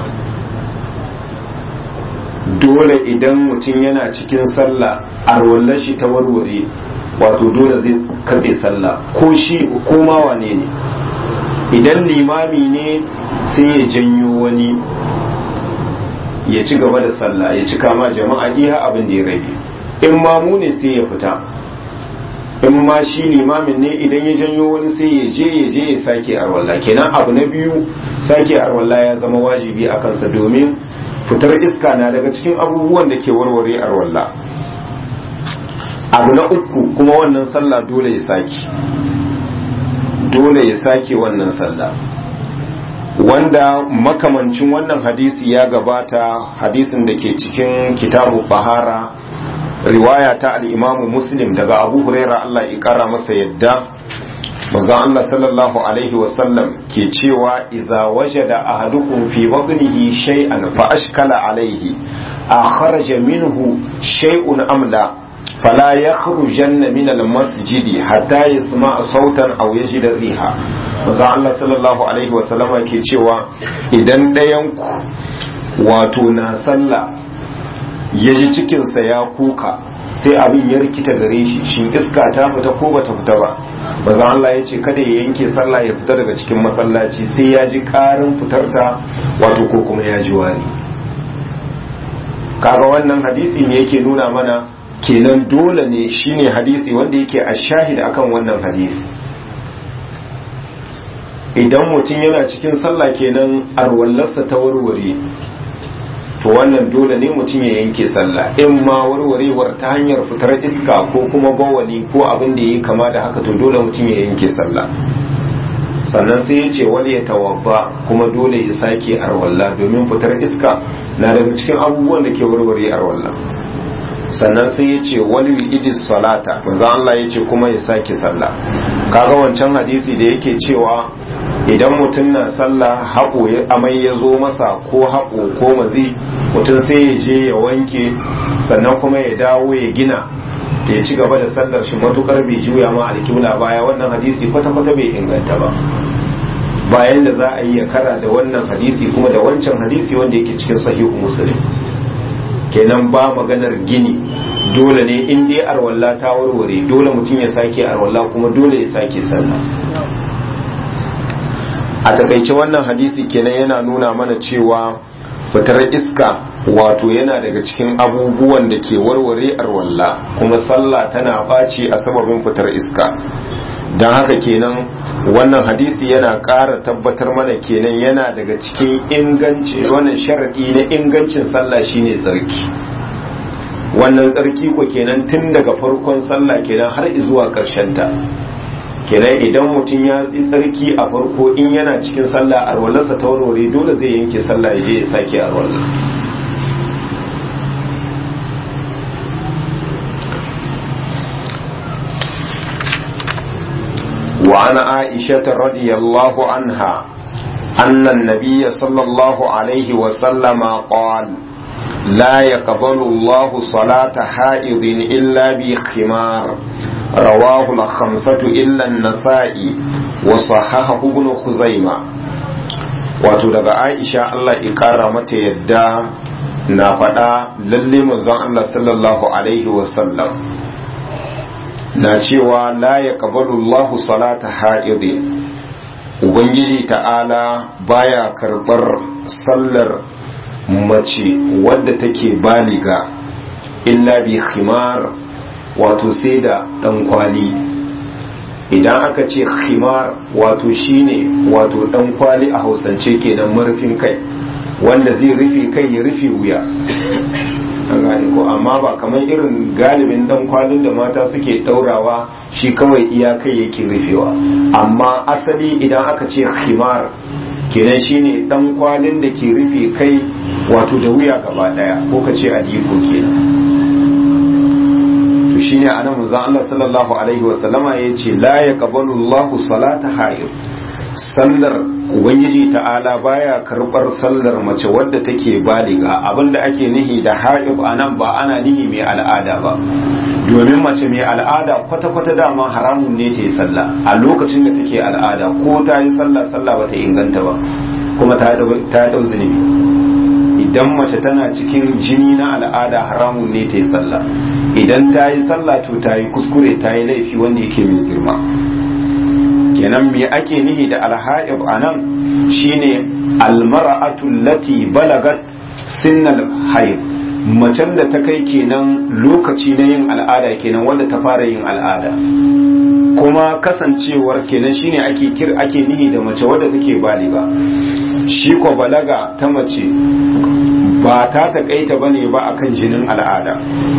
dole idan mutum yana cikin sallah arwallar shi ta warware wato dole zai katse sallah ko shi ko ma wane ne idan limami ne sai ya janyo wani ya ci gaba da sallah ya cika ma jama'a iya abin da ya rage in mamu ne sai ya fita in ma shi limamin ne idan ya janyo wani sai ya je ya je ya sake arwalla kenan abu na biyu sake arwalla ya zama wajibi a kansa domin fitar iska na daga cikin abubuwan da ke warware arwalla abu na uku kuma wannan sallah dole ya sake dole ya sake wannan sallah wanda makamancin wannan hadisi ya gabata hadisin da ke cikin kitabu bahara riwaya ta al'imamu muslim daga abu huraira Allah ya kara masa yadda manzon Allah sallallahu alaihi wasallam ke cewa idza wajada ahadukum fi batnihi shay'an fa ashkala alaihi akhraja minhu shay'un amla fala yakhrujanna min al-masjidi hatta yasma'a sautan aw yajida riha manzon Allah sallallahu alaihi wasallam ke cewa idan ɗayan ku wato na sallah ya ji cikinsa ya kuka sai abin ya rikita gare shi shin iska ta fita ko bata fita ba baza Allah ya ce kada ya yanke sallah ya fita daga cikin masallaci sai ya ji karin fitarta wato ko kuma ya ji wari kaga wannan hadisi ne yake nuna mana kenan dole ne shine hadisi wanda yake a shahid akan wannan hadisi idan mutum yana cikin sallah kenan arwallarsa ta warware to wannan dole ne mutum ya yanke sallah in ma warwarewar ta hanyar fitar iska ko kuma bawali ko abin da yi kama da haka to dole mutum ya yanke sallah sannan sai ya ce wani ya tawabba kuma dole ya sake arwalla domin fitar iska na daga cikin abubuwan da ke warware arwalla sannan sai ya ce wani idis salata manzo Allah ya ce kuma ya sake sallah kaga wancan hadisi da yake cewa idan mutum na sallah haƙo amai ya zo masa ko haƙo ko mazi mutum sai ya je ya wanke sannan kuma ya dawo ya gina ya ci gaba da sallar shi matukar bai juya ma alkibla baya wannan hadisi kwata-kwata bai inganta ba bayan da za a yi ya kara da wannan hadisi kuma da wancan hadisi wanda yake cikin sahihu muslim kenan ba maganar gini dole ne in dai arwalla ta warware dole mutum ya sake arwalla kuma dole ya sake sallah a takaice wannan hadisi kenan yana nuna mana cewa fitar iska wato yana daga cikin abubuwan da ke warware arwalla kuma sallah tana ɓaci a sababin fitar iska don haka kenan wannan hadisi yana ƙara tabbatar mana kenan yana daga cikin inganci wannan sharaɗi na ingancin sallah shine tsarki wannan tsarki ko kenan tun daga farkon sallah kenan har zuwa ƙarshen ta kenan idan mutum ya yi tsarki a farko in yana cikin sallah arwalarsa ta warware dole zai yanke sallah ya je ya sake arwalar وعن عائشة رضي الله عنها أن النبي صلى الله عليه وسلم قال لا يقبل الله صلاة حائض إلا بخمار رواه الخمسة إلا النسائي وصححه ابن خزيمة wato daga Aisha Allah ikara mata yadda na faɗa lalle manzon Allah sallallahu alaihi wasallam na cewa la ya Allahu salata ha'idin ubangiji ta'ala baya karɓar sallar mace wadda take baliga illa bi khimar wato sai da ɗan kwali idan aka ce khimar wato shine wato ɗan kwali a hausance kenan marufin kai wanda zai rufe kai ya rufe wuya an gane ko amma ba kamar irin galibin dan kwalin da mata suke daurawa shi kawai iyakai yake rufewa amma asali idan aka ce khimar kenan shine dan kwalin da ke rufe kai wato da wuya gaba daya ko ka ce adiko kenan to shine anan manzon Allah sallallahu alaihi wasallama yace la yaqbalu Allahu salata hayd sallar ubangiji ta'ala baya karbar sallar mace wadda take baliga abinda ake nihi da haib anan ba ana nihi mai al'ada ba domin mace mai al'ada kwata-kwata dama haramun ne ta yi sallah a lokacin da take al'ada ko ta yi sallah sallah bata inganta ba kuma ta dau zunubi idan mace tana cikin jini na al'ada haramun ne ta yi sallah idan ta yi sallah to ta yi kuskure ta yi laifi wanda yake mai girma kenan me ake nihi da alha'ib anan shine almar'atu lati balagat sinnal hayd macen da ta kai kenan lokaci na yin al'ada kenan wanda ta fara yin al'ada kuma kasancewar kenan shine ake kir ake nihi da mace wadda take baliga shi ko balaga ta mace ba ta takaita bane ba akan jinin al'ada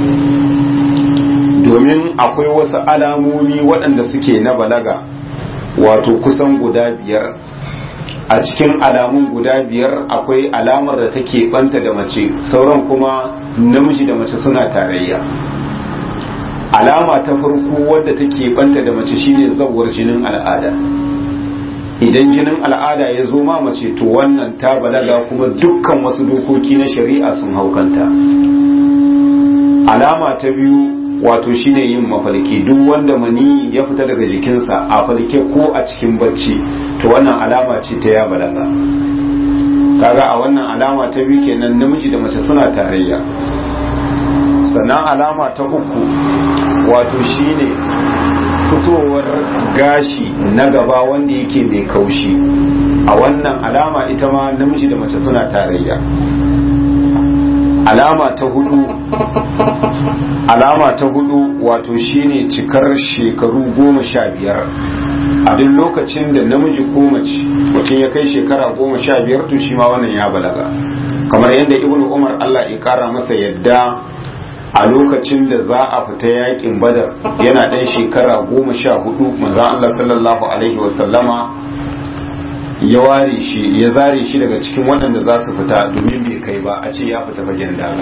domin akwai wasu alamomi waɗanda suke na balaga wato kusan guda biyar a cikin alamun guda biyar akwai alamar da take banta da mace sauran kuma namiji da mace suna tarayya alama ta farko wadda take banta da mace shine zawar jinin al'ada idan jinin al'ada ya zo ma mace to wannan ta balaga kuma dukkan wasu dokoki na shari'a sun haukanta alama ta biyu wato shine yin mafalki duk wanda mani ya fita daga jikinsa a falke ko a cikin bacci to wannan alama ce ta ya balaga kaga a wannan alama ta biyu kenan namiji da mace suna tarayya sannan alama ta uku wato shine fitowar gashi na gaba wanda yake mai kaushi a wannan alama ita ma namiji da mace suna tarayya alama ta hudu alama ta hudu wato shine cikar shekaru goma sha biyar a duk lokacin da namiji ko mace mutum ya kai shekara goma sha biyar to shi ma wannan ya balaga kamar yadda ibnu umar allah ya kara masa yadda a lokacin da za a fita yakin badar yana ɗan shekara goma sha hudu manzan allah sallallahu alaihi wasallama ya ware shi ya zare shi daga cikin waɗanda za su fita domin bai kai ba a ce ya fita fagen daga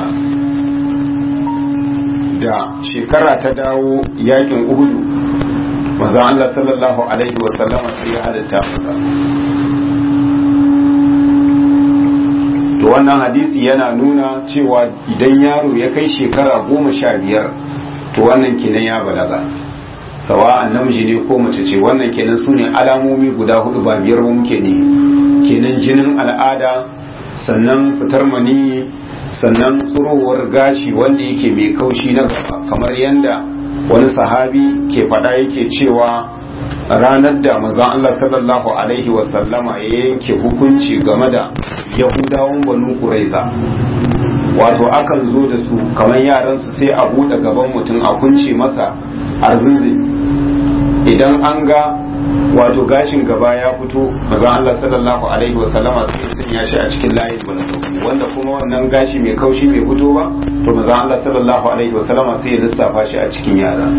da shekara ta dawo yakin uhudu manzon Allah sallallahu alaihi wasallama sai ya halatta masa to wannan hadisi yana nuna cewa idan yaro ya kai shekara goma sha biyar to wannan kenan ya balaga sawa'an namiji ne ko mace ce wannan kenan su ne alamomi guda hudu ba biyar ba muke ne kenan jinin al'ada sannan fitar mani sannan tsurowar gashi wanda yake mai kaushi na gaba kamar yadda wani sahabi ke faɗa yake cewa ranar da manzon Allah sallallahu alaihi wasallama ya yanke hukunci game da yahudawan banu kuraiza wato akan zo da su kamar yaransu sai a buɗe gaban mutum a kunce masa arzinzi idan an ga wato gashin gaba ya fito manzon Allah sallallahu alaihi wasallama sai ya sanya shi a cikin layin banu wanda kuma wannan gashi mai kaushi bai fito ba to manzon Allah sallallahu alaihi wasallama sai ya lissafa shi a cikin yara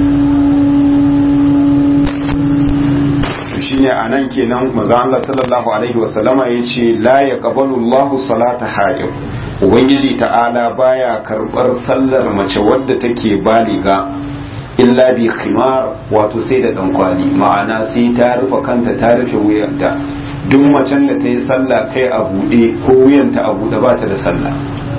shine a nan kenan maza Allah sallallahu alaihi wasallama ya ce la ya qabalu Allahu salata haid ubangiji ta'ala baya karbar sallar mace wadda take baliga illa bi khimar wato sai da dankwali ma'ana sai ta rufe kanta ta rufe wuyanta duk macen da ta yi sallah kai a buɗe ko wuyanta a buɗe ba ta da sallah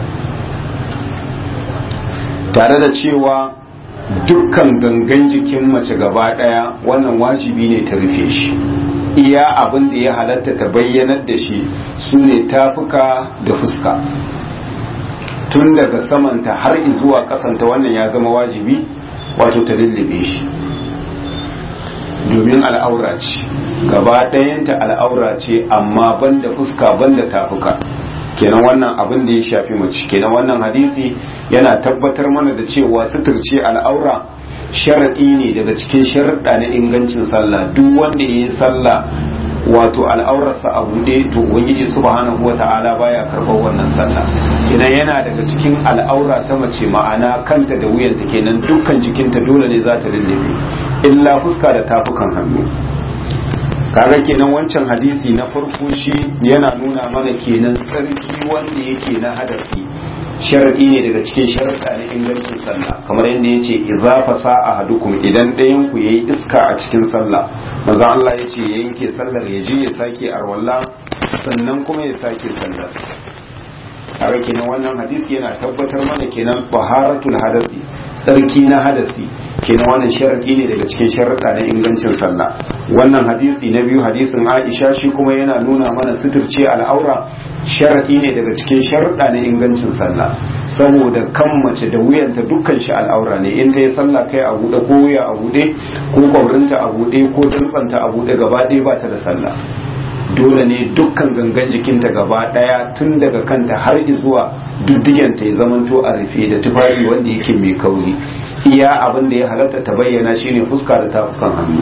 tare da cewa dukkan gangan jikin mace gaba daya wannan wajibi ne ta rufe shi iya abin da ya halatta ta bayyanar da shi su ne tafuka da fuska tun daga samanta har zuwa kasanta wannan ya zama wajibi wato ta lullube shi domin al'aura ce gaba ɗayanta al'aura ce amma banda fuska banda tafuka kenan wannan abin da ya shafi mace kenan wannan hadisi yana tabbatar mana da cewa suturce al'aura sharaɗi ne daga cikin sharaɗa na ingancin sallah duk wanda ya yi sallah wato al'aurarsa a buɗe to ubangiji subhanahu wa ta'ala baya karɓar wannan sallah kenan yana daga cikin al'aura ta mace ma'ana kanta da wuyanta kenan dukkan jikinta dole ne za ta lullube illa fuska da tafukan hannu kaga kenan wancan hadisi na farko shi yana nuna mana kenan tsarki wanda yake na hadafi sharadi ne daga cikin sharuɗa na ingancin sallah kamar yadda yace idza fasa ahadukum idan ɗayan ku yayi iska a cikin sallah maza Allah yace ya yanke sallar ya je ya sake arwalla sannan kuma ya sake sallar kaga kenan wannan hadisi yana tabbatar mana kenan taharatul hadasi tsarki na hadasi kenan wannan sharadi ne daga cikin sharuɗa na ingancin sallah wannan hadisi na biyu hadisin Aisha shi kuma yana nuna mana suturce al'aura sharadi ne daga cikin sharuɗa na ingancin sallah saboda kan mace da wuyanta dukkan shi al'aura ne in ta yi sallah kai a buɗe ko wuya a buɗe ko kwabrinta a buɗe ko dantsanta a buɗe gaba ɗaya ba ta da sallah dole ne dukkan gangan jikinta gaba ɗaya tun daga kanta har zuwa duddiganta ya zamanto a rufe da tufafi wanda yake mai kauri iya abin da ya halatta ta bayyana shine fuska da tafukan hannu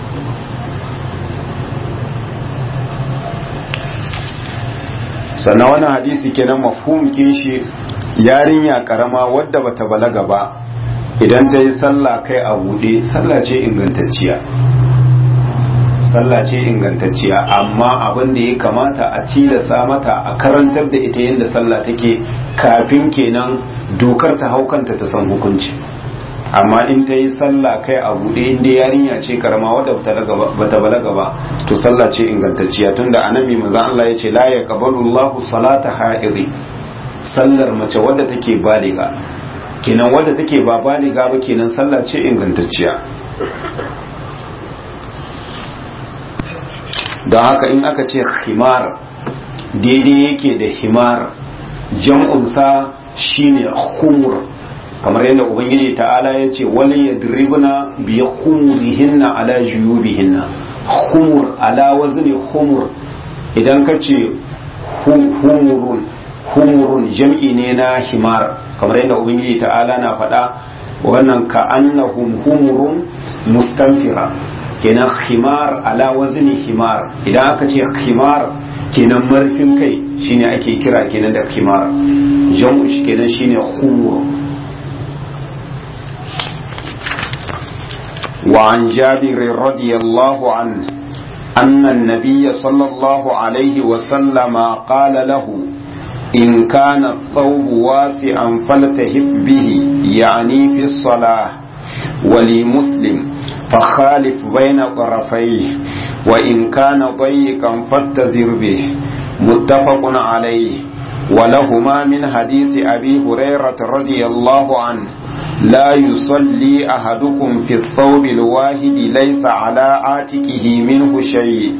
sannan wannan hadisi kenan mafhum shi yarinya karama wadda bata balaga ba idan ta yi sallah kai a buɗe sallah ce ingantacciya sallah ce ingantacciya amma abin da ya kamata a tilasa mata a karantar da ita yadda sallah take kafin kenan dokar ta haukanta ta san hukunci amma in ta yi sallah kai a buɗe inda yarinya ce karama wadda bata balaga ba to sallah ce ingantacciya tunda annabi manzo Allah ya ce la yaqbalu Allahu salata haidi sallar mace wadda take baliga kenan wadda take ba baliga ba kenan sallah ce ingantacciya don haka in aka ce himar daidai yake da himar jam'unsa shine khumur kamar yadda ubangiji ta'ala ya ce wani ya diribna biya khumurihinna ala juyubihinna khumur ala wazni khumur idan ka ce humurun humurun jam'i ne na himar kamar yadda ubangiji ta'ala na faɗa wannan ka annahum humurun mustanfira kenan himar ala wazni himar idan aka ce himar kenan marfin kai shine ake kira kenan da himar jam'u shi kenan shine khumur وعن جابر رضي الله عنه أن النبي صلى الله عليه وسلم قال له إن كان الثوب واسعا فلتهف به يعني في الصلاة ولمسلم فخالف بين طرفيه وإن كان ضيقا فاتذر به متفق عليه ولهما من حديث أبي هريرة رضي الله عنه لا يصلي أحدكم في الثوب الواحد ليس على عاتقه منه شيء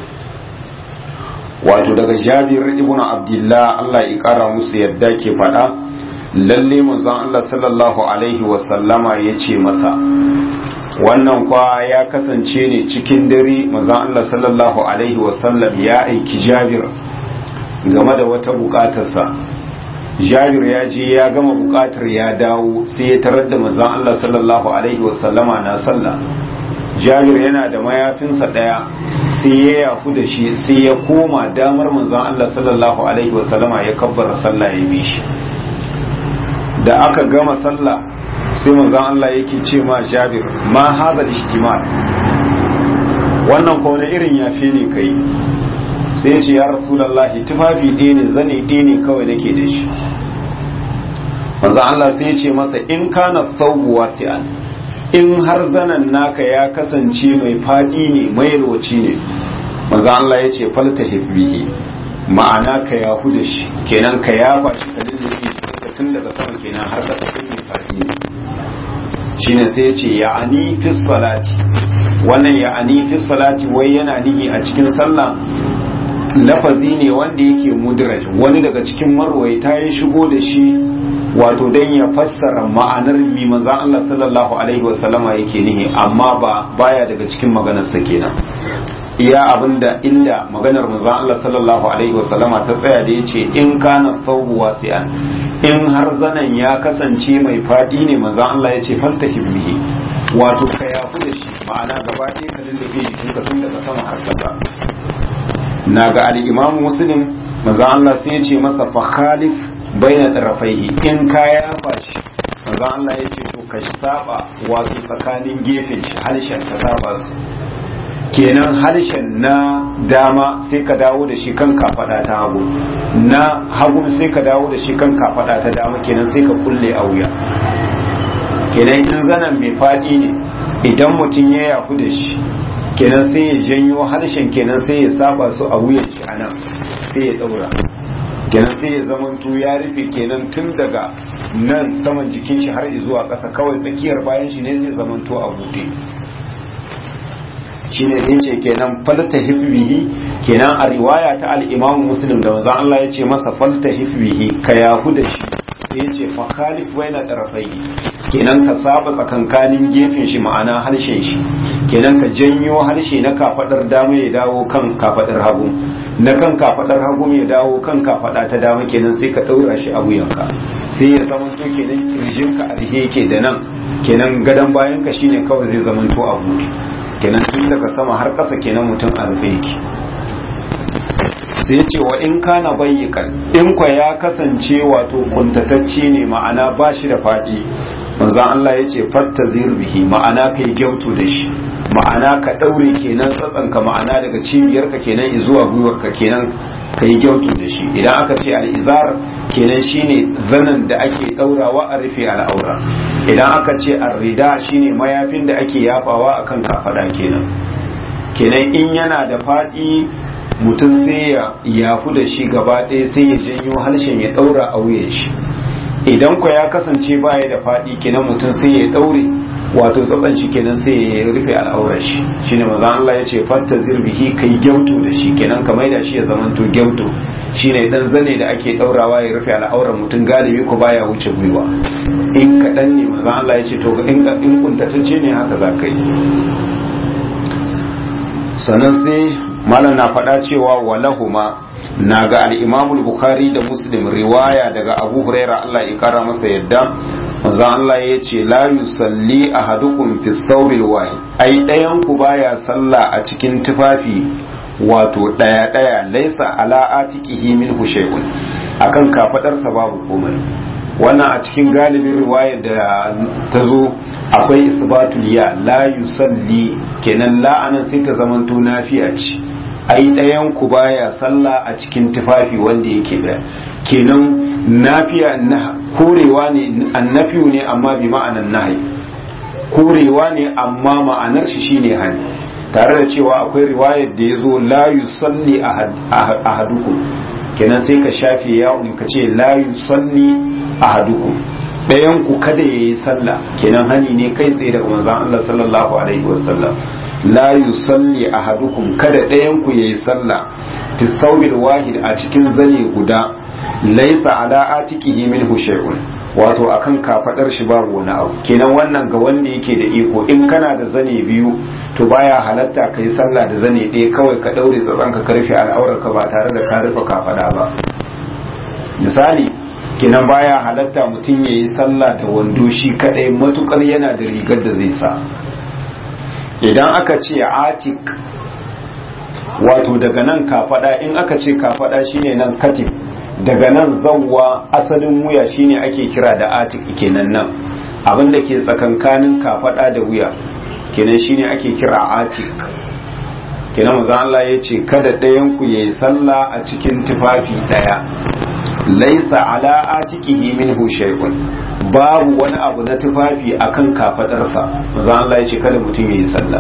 wato daga jabir ibn abdullah Allah ya kara musu yadda ke faɗa lalle manzon Allah sallallahu alaihi wasallama ya ce masa wannan kwa ya kasance ne cikin dare manzon Allah sallallahu alaihi wasallam ya aiki jabir game da wata bukatarsa jabir ya je ya gama bukatar ya dawo sai ya tarar da manzon Allah sallallahu alaihi wasallama na sallah jabir yana da mayafinsa daya sai ya yafu da shi sai ya koma damar manzon Allah sallallahu alaihi wasallama ya kabbara sallah ya bi shi da aka gama sallah sai manzon Allah yake ce ma jabir ma hadha al-ijtimal wannan ko wani irin yafe ne kai sai ya ce ya rasulullahi tufafi ɗaya ne zane ɗaya ne kawai nake da shi manzon Allah sai ya ce masa in kana thawbu wasi'an in har zanen naka ya kasance mai fadi ne mai yalwaci ne maza Allah ya ce falta bihi ma'ana ka yahu da shi kenan ka yafa shi ka lullube shi tun daga sama kenan har kasa kun mai fadi ne shine sai ya ce ya'ani fi salati wannan ya'ani fi salati wai yana nihi a cikin sallah lafazi ne wanda yake mudraj wani daga cikin marwaita ya shigo da shi wato dan ya fassara ma'anar mi manzon Allah sallallahu alaihi wasallama yake nihi amma ba baya daga cikin maganar sa kenan iya abinda inda maganar manzon Allah sallallahu alaihi wasallama ta tsaya da yace in kana thawbu wasi'an in har zanan ya kasance mai fadi ne manzon Allah yace faltahi bihi wato ka yafu da shi ma'ana gaba ɗaya ka lullube jikinka tun daga sama har kasa na ga al-imamu muslim manzon Allah sai ya ce masa fa khalif bayan rafaihi in ka yafa shi manzo Allah ya ce to ka saba wato tsakanin gefen shi harshen ka saba su kenan harshen na dama sai ka dawo da shi kan kafada ta hagu na hagu sai ka dawo da shi kan kafada ta dama kenan sai ka kulle a wuya kenan in zanen mai fadi ne idan mutum ya yafu da shi kenan sai ya janyo harshen kenan sai ya saba su a wuyan shi anan sai ya daura kenan sai ya zamanto ya rufe kenan tun daga nan saman jikin shi har zuwa ƙasa kawai tsakiyar bayan shi ne zai zamanto a buɗe shine ne ce kenan falta hifbihi kenan a riwaya ta al-Imam Muslim da wanzan Allah ya ce masa falta hifbihi ka yahu da shi sai ya ce fa khalif baina tarafaihi kenan ka saba tsakankanin gefen shi ma'ana harshen shi kenan ka janyo harshe na kafadar dama ya dawo kan kafadar hagu na kan kafadar hagu ya dawo kan kafada ta dama kenan sai ka daura shi a wuyanka sai ya zamanto kenan kirjin ka arhe yake da nan kenan gadan bayan ka shine kawai zai zamanto a buɗe kenan tun daga sama har ƙasa kenan mutum a rufe yake sai ce wa in kana bayyikan in kwa ya kasance wato kuntatacce ne ma'ana ba shi da faɗi manzan Allah ya ce fatta bihi ma'ana ka yi gyautu da shi ma'ana ka ɗaure kenan tsatsanka ma'ana daga cibiyarka kenan zuwa gwiwarka kenan ka yi gyautu da shi idan aka ce al'izar kenan shine zanen da ake ɗaurawa a rufe al'aura idan aka ce arrida shine mayafin da ake yafawa akan kafada kenan kenan in yana da faɗi mutum sai ya yafu da shi gaba ɗaya sai ya janyo harshen ya ɗaura a wuyan shi idan ku ya kasance baya da faɗi kenan mutum sai ya ɗaure wato tsatsan shi kenan sai ya rufe al'aurar shi shine maza Allah ya ce fatta zirbihi kai gyautu da shi kenan ka maida shi ya zamanto gyautu shine dan zane da ake ɗaurawa ya rufe al'aurar mutum galibi ko baya wuce gwiwa in kaɗan ne maza Allah ya ce to in in kuntatacce ne haka za ka yi sannan sai malam na faɗa cewa walahuma na ga al'imamul bukhari da muslim riwaya daga abu huraira Allah ya kara masa yadda manzon Allah ya ce la yusalli ahadukum fi thawbil wahid ai ɗayan ku baya sallah a cikin tufafi wato ɗaya ɗaya laisa ala atiqihi minhu shay'un akan kafadarsa babu komai wannan a cikin galibin riwayar da ta zo akwai isbatul ya la yusalli kenan la'anan sai ta zamanto nafiya ce ai ɗayan ku baya sallah a cikin tufafi wanda yake da kenan nafiya na korewa ne annafiyu ne amma bi ma'anan nahi korewa ne amma ma'anar shi shine hani tare da cewa akwai riwayar da ya zo la yusalli ahadukum kenan sai ka shafe ya'un ka ce la yusalli ahadukum ɗayan ku kada yayi sallah kenan hani ne kai tsaye daga manzon Allah sallallahu alaihi wasallam la yusalli ahadukum kada ɗayan ku yayi sallah fi thawbil wahid a cikin zane guda laysa ala atiqihi minhu shay'un wato akan kafadar shi babu wani abu kenan wannan ga wanda yake da iko in kana da zane biyu to baya halatta ka yi sallah da zane ɗaya kawai ka ɗaure tsatsan ka karfe al'aurarka ba tare da ka rufe kafada ba misali kenan baya halatta mutum ya yi sallah da wando shi kadai matukar yana da rigar da zai sa idan aka ce atik wato daga nan kafada in aka ce kafada shine nan katif daga nan zawwa asalin wuya shine ake kira da atik kenan nan abinda ke tsakankanin kafada da wuya kenan shine ake kira atik kenan manzo Allah ya ce kada ɗayan ku yayi sallah a cikin tufafi ɗaya laisa ala atiqihi minhu shay'un babu wani abu na tufafi akan kafadarsa manzo Allah ya ce kada mutum yayi sallah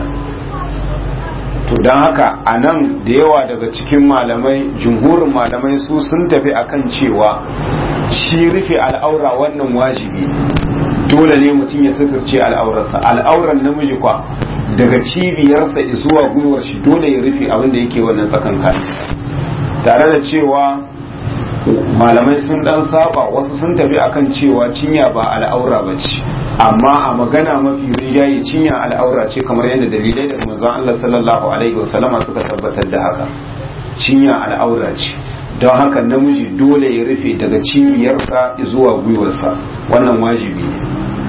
to don haka a nan da yawa daga cikin malamai jumhurin malamai su sun tafi akan cewa shi rufe al'aura wannan wajibi dole ne mutum ya suturce al'aurarsa al'auran namiji kwa daga cibiyarsa zuwa gwiwar shi dole ya rufe abin da yake wannan tsakankan tare da cewa malamai sun dan saba wasu sun tafi akan cewa cinya ba al'aura ba ce amma a magana mafi rinjaye cinya al'aura ce kamar yadda dalilai da manzon Allah sallallahu alaihi wasallama suka tabbatar da haka cinya al'aura ce don haka namiji dole ya rufe daga cibiyarsa zuwa gwiwarsa wannan wajibi ne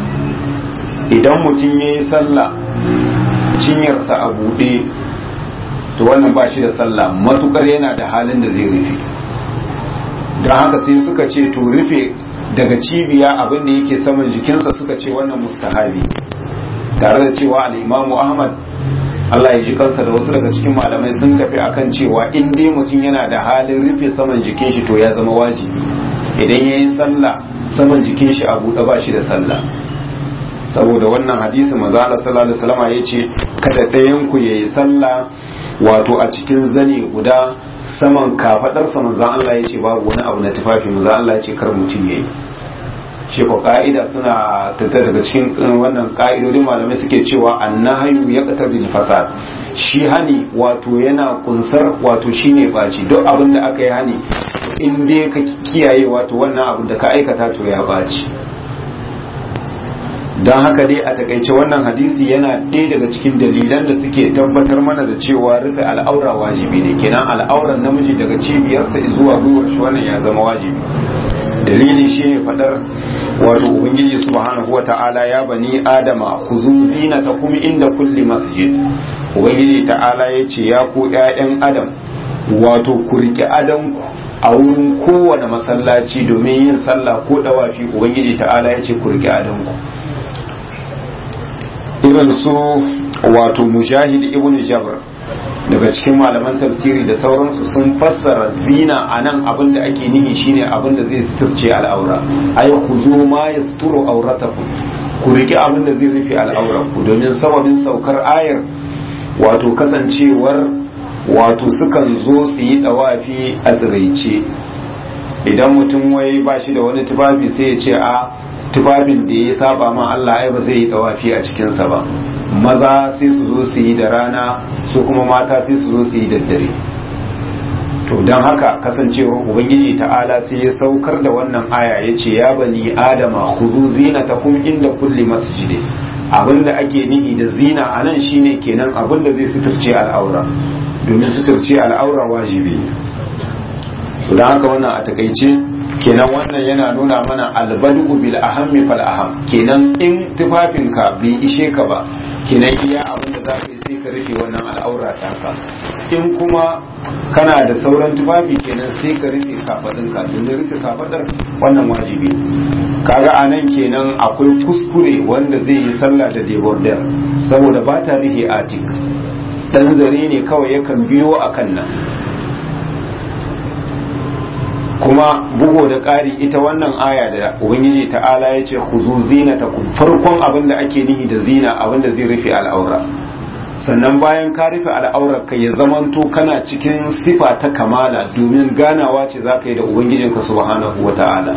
idan mutum ya yi sallah cinyarsa a buɗe to wannan ba shi da sallah matukar yana da halin da zai rufe don haka sai suka ce to rufe daga cibiya abin da yake saman jikinsa suka ce wannan mustahabi tare da cewa al'imamu ahmad Allah ya ji kansa da wasu daga cikin malamai sun tafi akan cewa in dai mutum yana da halin rufe saman jikin shi to ya zama wajibi idan ya yi sallah saman jikin shi a buɗe ba shi da sallah saboda wannan hadisi maza Allah sallallahu alaihi wasallam ya ce kada ɗayan ku yayi sallah wato a cikin zane guda saman kafadarsa manzan Allah ya ce babu wani abu na tufafi manzan Allah ya ce kar mutum yayi shi ko ka'ida suna tattara daga cikin wannan ka'idodin malamai suke cewa annahayu ya bil fasad shi hani wato yana kunsar wato shine baci duk abin da aka yi hani in dai ka kiyaye wato wannan abin da ka aikata to ya baci don haka dai a takaice wannan hadisi yana ɗaya daga cikin dalilan da suke tabbatar mana da cewa rufe al'aura wajibi ne kenan al'auran namiji daga cibiyarsa zuwa gwiwar shi wannan ya zama wajibi dalili shi ne fadar wato ubangiji subhanahu wa ta'ala ya bani adama ku zu ta kuma inda kulli masjid ubangiji ta'ala ya ce ya ku ƴaƴan adam wato ku riƙe adanku a wurin kowane masallaci domin yin sallah ko dawafi ubangiji ta'ala ya ce ku riƙe adanku irin su wato mujahid ibn jabr daga cikin malaman tafsiri da sauransu sun fassara zina a nan abin da ake nihi shine abin da zai suturce al'aura ai ku zo ma ya suturo auratakum ku riki abin da zai rufe al'auranku domin sababin saukar ayar wato kasancewar wato sukan zo su yi dawafi a tsiraice idan mutum wai ba shi da wani tufafi sai ya ce a tufafin da ya saba ma Allah ai ba zai yi tawafi a cikinsa ba maza sai su zo su yi da rana su kuma mata sai su zo su yi da dare to don haka kasancewar ubangiji ta'ala sai ya saukar da wannan aya ya ce ya bani adama khuzu zinatakum inda kulli masjid abinda ake nihi da zina a nan shine kenan abinda zai suturce al'aura domin suturce al'aura wajibi don haka wannan a takaice kenan wannan yana nuna mana albadu bil ahammi fal aham kenan in tufafinka bai ishe ka ba kenan iya abin da za ka yi sai ka rufe wannan al'aura taka in kuma kana da sauran tufafi kenan sai ka rufe kafadinka domin rufe kafadar wannan wajibi kaga a nan kenan akwai kuskure wanda zai yi sallah da debordel saboda ba ta rufe atik dan zare ne kawai yakan biyo akan nan kuma bugo da ƙari ita wannan aya da ubangiji ta'ala ya ce huzu zina ta farkon abin da ake nihi da zina abin da zai rufe al'aura sannan bayan ka rufe al'aurarka ya zamanto kana cikin sifa ta kamala domin ganawa ce za ka yi da ubangijinka subhanahu wa ta'ala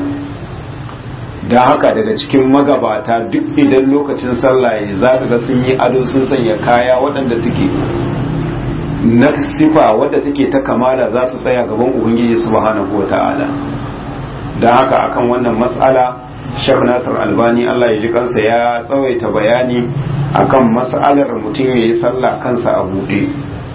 da haka daga cikin magabata duk idan lokacin sallah ya za ka ga sun yi ado sun sanya kaya waɗanda suke na sifa wadda take ta kamala za su tsaya gaban ubangiji subhanahu wa ta'ala da haka akan wannan matsala Sheikh Nasir Albani Allah ya ji kansa ya tsawaita bayani akan mas'alar mutum ya yi sallah kansa a buɗe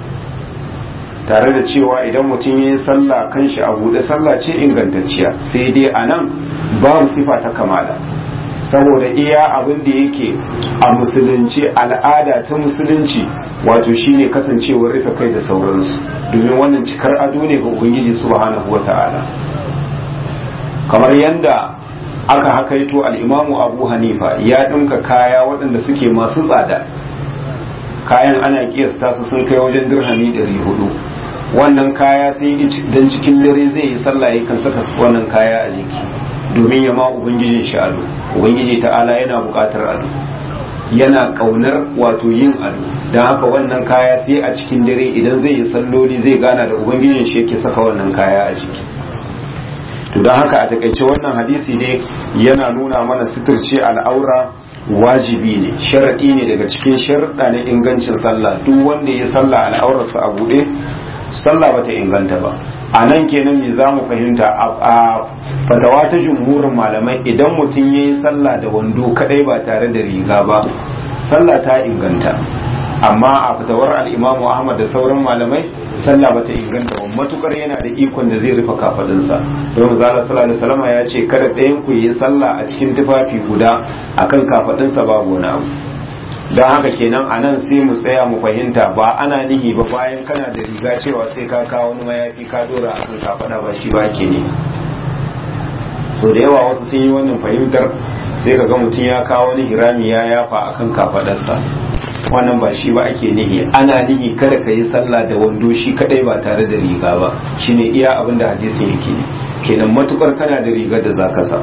tare da cewa idan mutum ya yi sallah kanshi a buɗe sallah ce ingantacciya sai dai a nan babu sifa ta kamala saboda iya abin da yake a musulunci al'ada ta musulunci wato shine kasancewar rufe kai da sauransu domin wannan cikar ado ne ga ubangiji subhanahu wata'ala kamar yadda aka hakaito al'imamu abu hanifa ya ɗinka kaya waɗanda suke masu tsada kayan ana kiyasta su sun kai wajen dirhami 400 wannan kaya sai dan cikin dare zai yi sallah ya kan saka wannan kaya a jiki domin ya ma ubangijin shi ado ubangiji ta'ala yana buƙatar ado yana ƙaunar wato yin ado don haka wannan kaya sai a cikin dare idan zai yi salloli zai gana da ubangijin shi yake saka wannan kaya a jiki to don haka a takaice wannan hadisi ne yana nuna mana suturce al'aura wajibi ne sharaɗi ne daga cikin sharaɗa na ingancin sallah duk wanda ya sallah al'aurarsa a buɗe sallah bata inganta ba a nan kenan me za mu fahimta a fatawa ta jumhurin malamai idan mutum ya yi sallah da wando kadai ba tare da riga ba sallah ta inganta amma a fatawar al'imamu ahmad da sauran malamai sallah bata inganta ba matukar yana da ikon da zai rufe kafadinsa don zala sallallahu salama ya ce kada ɗayan ku yi sallah a cikin tufafi guda akan kafadinsa babu wani abu don haka kenan a nan sai mu tsaya mu fahimta ba ana nihi ba bayan kana da riga cewa sai ka kawo wani mayafi ka dora a kan kafada ba shi ba ke ne so da yawa wasu sun yi wannan fahimtar sai ka ga mutum ya kawo wani hirami ya yafa a kan kafadarsa wannan ba shi ba ake nihi ana nihi kada ka yi sallah da wando shi kadai ba tare da riga ba shine iya abin da hadisin yake kenan matukar kana da rigar da zaka sa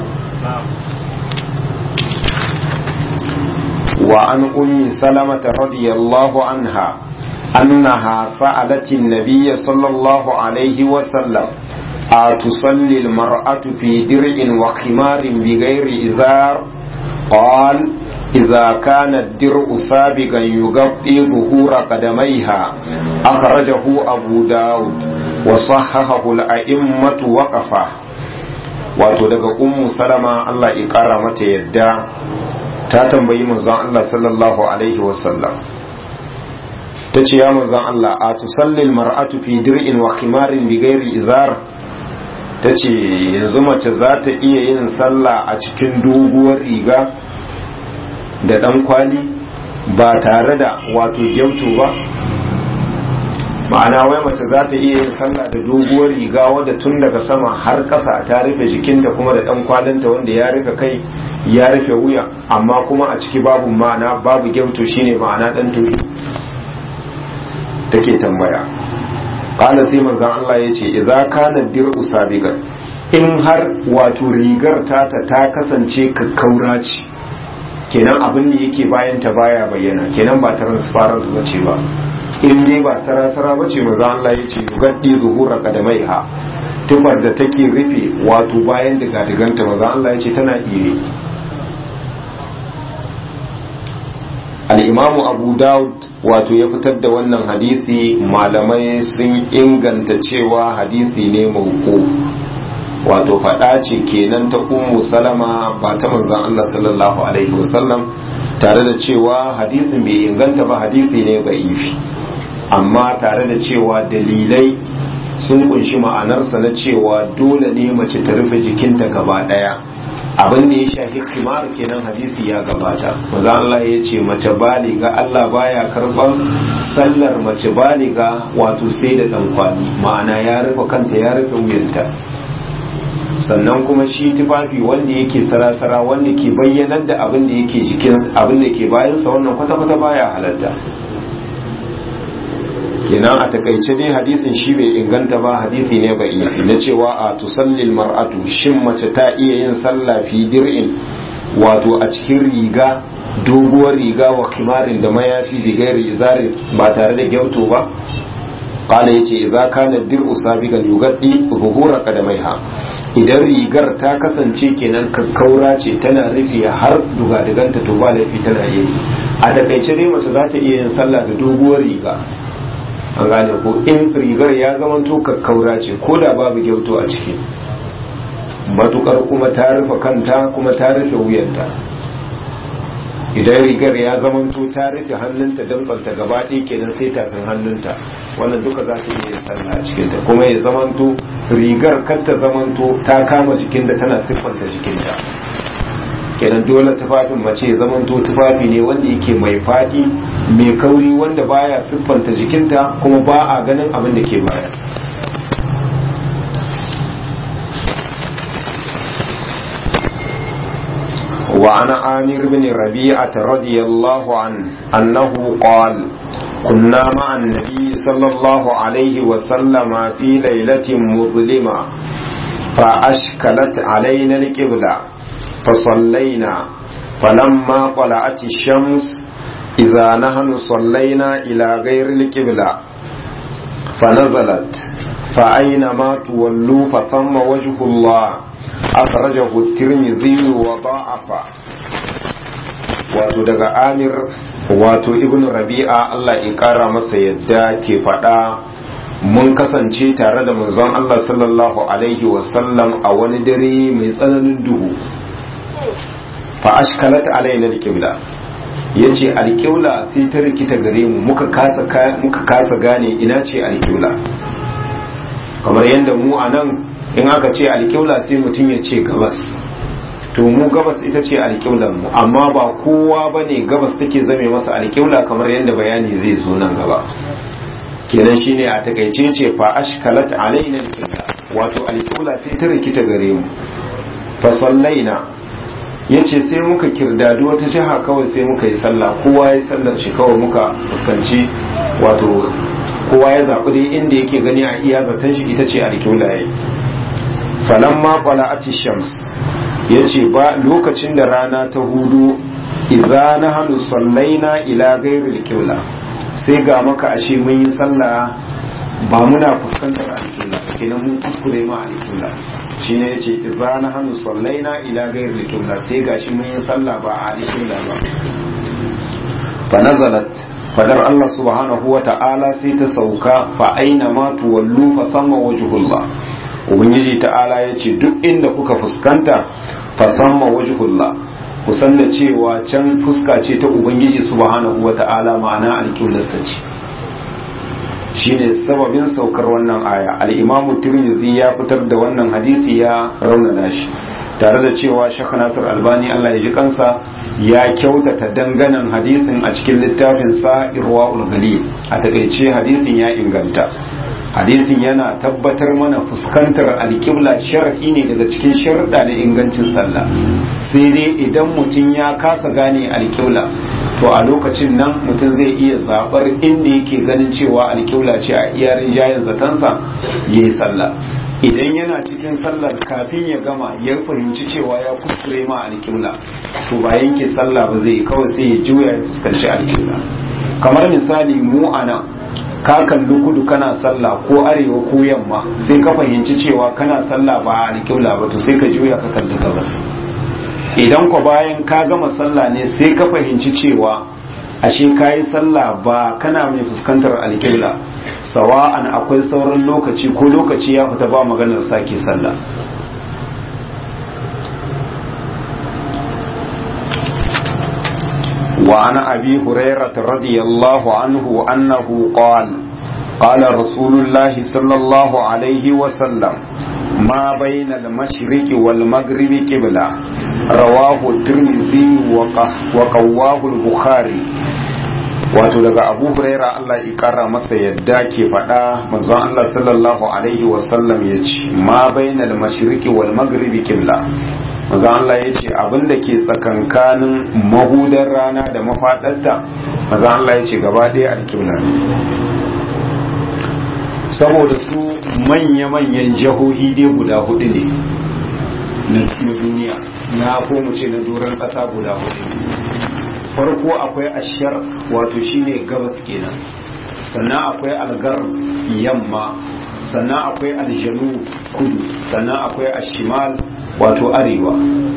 وعن أم سلمة رضي الله عنها أنها سألت النبي صلى الله عليه وسلم أتصلي المرأة في درع وخمار بغير إزار قال إذا كان الدرع سابقا يغطي ظهور قدميها أخرجه أبو داود وصححه الأئمة وقفه wato daga ummu salama Allah ya kara mata yadda ta tambayi manzon Allah sallallahu alaihi wasallam ta ce ya manzon Allah a tusallil mar'atu fi dir'in wa khimarin bi ghairi izar ta ce yanzu mace za ta iya yin sallah a cikin doguwar riga da dan kwali ba tare da wato gyautu ba ma'ana wai mace za ta iya yin sallah da doguwar riga wadda tun daga sama har ƙasa ta rufe jikinta kuma da ɗan kwalinta wanda ya rufe kai ya rufe wuya amma kuma a ciki babu ma'ana babu gyauto shine ma'ana ɗan turi take tambaya ƙala sai manzan Allah ya ce idza kana dir'u sabiqan in har wato rigar tata ta kasance kakkaura ce kenan abin da yake bayan ta baya bayyana kenan ba transparent bace ba in dai ba sarasara ba ce maza Allah ya ce gaddi zuhura kadamaiha tufar da take rufe wato bayan daga diganta maza Allah ya ce tana iya al'imamu abu daud wato ya fitar da wannan hadisi malamai sun inganta cewa hadisi ne mauko wato faɗa ce kenan ta ummu salama ba ta manzan Allah sallallahu alaihi wasallam tare da cewa hadisin bai inganta ba hadisi ne ga ifi amma tare da cewa dalilai sun kunshi ma'anarsa na cewa dole ne mace ta rufe jikinta gaba daya abin da ya shafi kimar kenan hadisi ya gabata maza Allah ya ce mace baliga Allah baya karban sallar mace baliga wato sai da dan kwali ma'ana ya rufe kanta ya rufe wuyanta sannan kuma shi tufafi wanda yake sarasara wanda ke bayyanar da abin da yake jikin abin da ke bayansa wannan kwata-kwata baya halatta kenan a takaice dai hadisin shi bai inganta ba hadisi ne ba na cewa a tusallil mar'atu shin mace ta iya yin sallah fi dir'in wato a cikin riga doguwar riga wa kimarin da mayafi bigairi izarin ba tare da gyauto ba kala yace idza kana dir'u sabigan yugaddi zuhura qadamaiha idan rigar ta kasance kenan kakkaura ce tana rufe har dugadiganta to ba laifi tana yi a takaice dai mace za ta iya yin sallah da doguwar riga an gane ko in rigar ya zamanto kakkaura ce ko da babu gyauto a ciki matukar kuma ta rufe kanta kuma ta rufe wuyanta idan rigar ya zamanto ta rufe hannunta damtsanta gaba ɗaya kenan sai tafin hannunta wannan duka za ta iya yin sallah a cikinta kuma ya zamanto rigar kanta zamanto ta kama jikinta tana siffanta jikinta kenan dole tufafin mace ya zamanto tufafi ne wanda yake mai faɗi mai kauri wanda baya siffanta jikinta kuma ba a ganin abin da ke baya وعن عامر بن ربيعة رضي الله عنه أنه قال كنا مع النبي صلى الله عليه وسلم في ليلة مظلمة فأشكلت علينا القبلة فصلينا فلما طلعت الشمس إذا نحن صلينا إلى غير القبلة فنزلت فأينما تولوا فثم وجه الله أخرجه الترمذي وضاعف wato daga amir wato ibn rabi'a Allah ya kara masa yadda ke faɗa mun kasance tare da manzon Allah sallallahu alaihi wasallam a wani dare mai tsananin duhu fa ashkalat alaina alqibla yace alqibla sai ta rikita gare mu muka kasa muka kasa gane ina ce alqibla kamar yadda mu anan in aka ce alƙibla sai mutum ya ce gabas to mu gabas ita ce alƙiblar mu amma ba kowa ba ne gabas take zame masa alƙibla kamar yadda bayani zai zo nan gaba kenan shine a takaice ce fa ashkalat alaina alqibla wato alqibla sai ta rikita gare mu fa sallaina yace sai muka kirdadi wata jiha kawai sai muka yi sallah kowa ya sallar shi kawai muka fuskanci wato kowa ya zaɓi dai inda yake gani a iya zaton shi ita ce alqibla yayi falamma qala'ati shams yace ba lokacin da rana ta hudu idza nahnu sallaina ila ghairi alqibla sai ga maka ashe mun yi sallah ba muna fuskantar alƙibla kenan mun kuskure ma alƙibla shine yace idza nahnu sallaina ila ghairi alqibla sai gashi mun yi sallah ba a alƙibla ba fa nazalat fadar Allah subhanahu wa ta'ala sai ta sauka fa aina ma tuwallu fa sama wajhullah ubangiji ta'ala yace duk inda kuka fuskanta fa sama wajhullah ku san da cewa can fuska ce ta ubangiji subhanahu wata'ala ma'ana alƙiblarsa ce shine sababin saukar wannan aya al-imamu tirmidhi ya fitar da wannan hadisi ya raunana shi tare da cewa shekh nasir albani Allah ya ji kansa ya kyautata danganan hadisin a cikin littafin sa irwaul galil a takaice hadisin ya inganta hadisin yana tabbatar mana fuskantar alƙibla sharaɗi ne daga cikin sharaɗa da ingancin sallah sai dai idan mutum ya kasa gane alƙibla to a lokacin nan mutum zai iya zaɓar inda yake ganin cewa alƙibla ce a iyarin jayin zatansa ya yi sallah idan yana cikin sallar kafin ya gama ya fahimci cewa ya kuskure ma alƙibla to ba yanke sallah ba zai kawai sai ya juya ya fuskanci alƙibla kamar misali mu a nan ka kalli kudu kana sallah ko arewa ko yamma sai ka fahimci cewa kana sallah ba a alƙibla ba to sai ka juya ka kalli gabas idan ko bayan ka gama sallah ne sai ka fahimci cewa ashe ka yi sallah ba kana mai fuskantar alƙibla sawa'an akwai sauran lokaci ko lokaci ya fita ba maganar sake sallah وعن أبي هريرة رضي الله عنه أنه قال قال رسول الله صلى الله عليه وسلم ما بين المشرق والمغرب قبلة رواه الترمذي وقواه البخاري wato daga abu huraira Allah ya kara masa yadda ke faɗa manzon Allah sallallahu alaihi wasallam ya ce ma bainal mashriqi wal maghribi qibla manzo Allah ya ce abin da ke tsakankanin mahudar rana da mafaɗarta manzo Allah ya ce gaba ɗaya alƙibla ne saboda su manya-manyan jihohi dai guda hudu ne na duniya na ko mu ce na doron ƙasa guda hudu ne farko akwai ashar wato shine gabas kenan sannan akwai algar yamma sannan akwai aljanu kudu sannan akwai ashimal wato arewa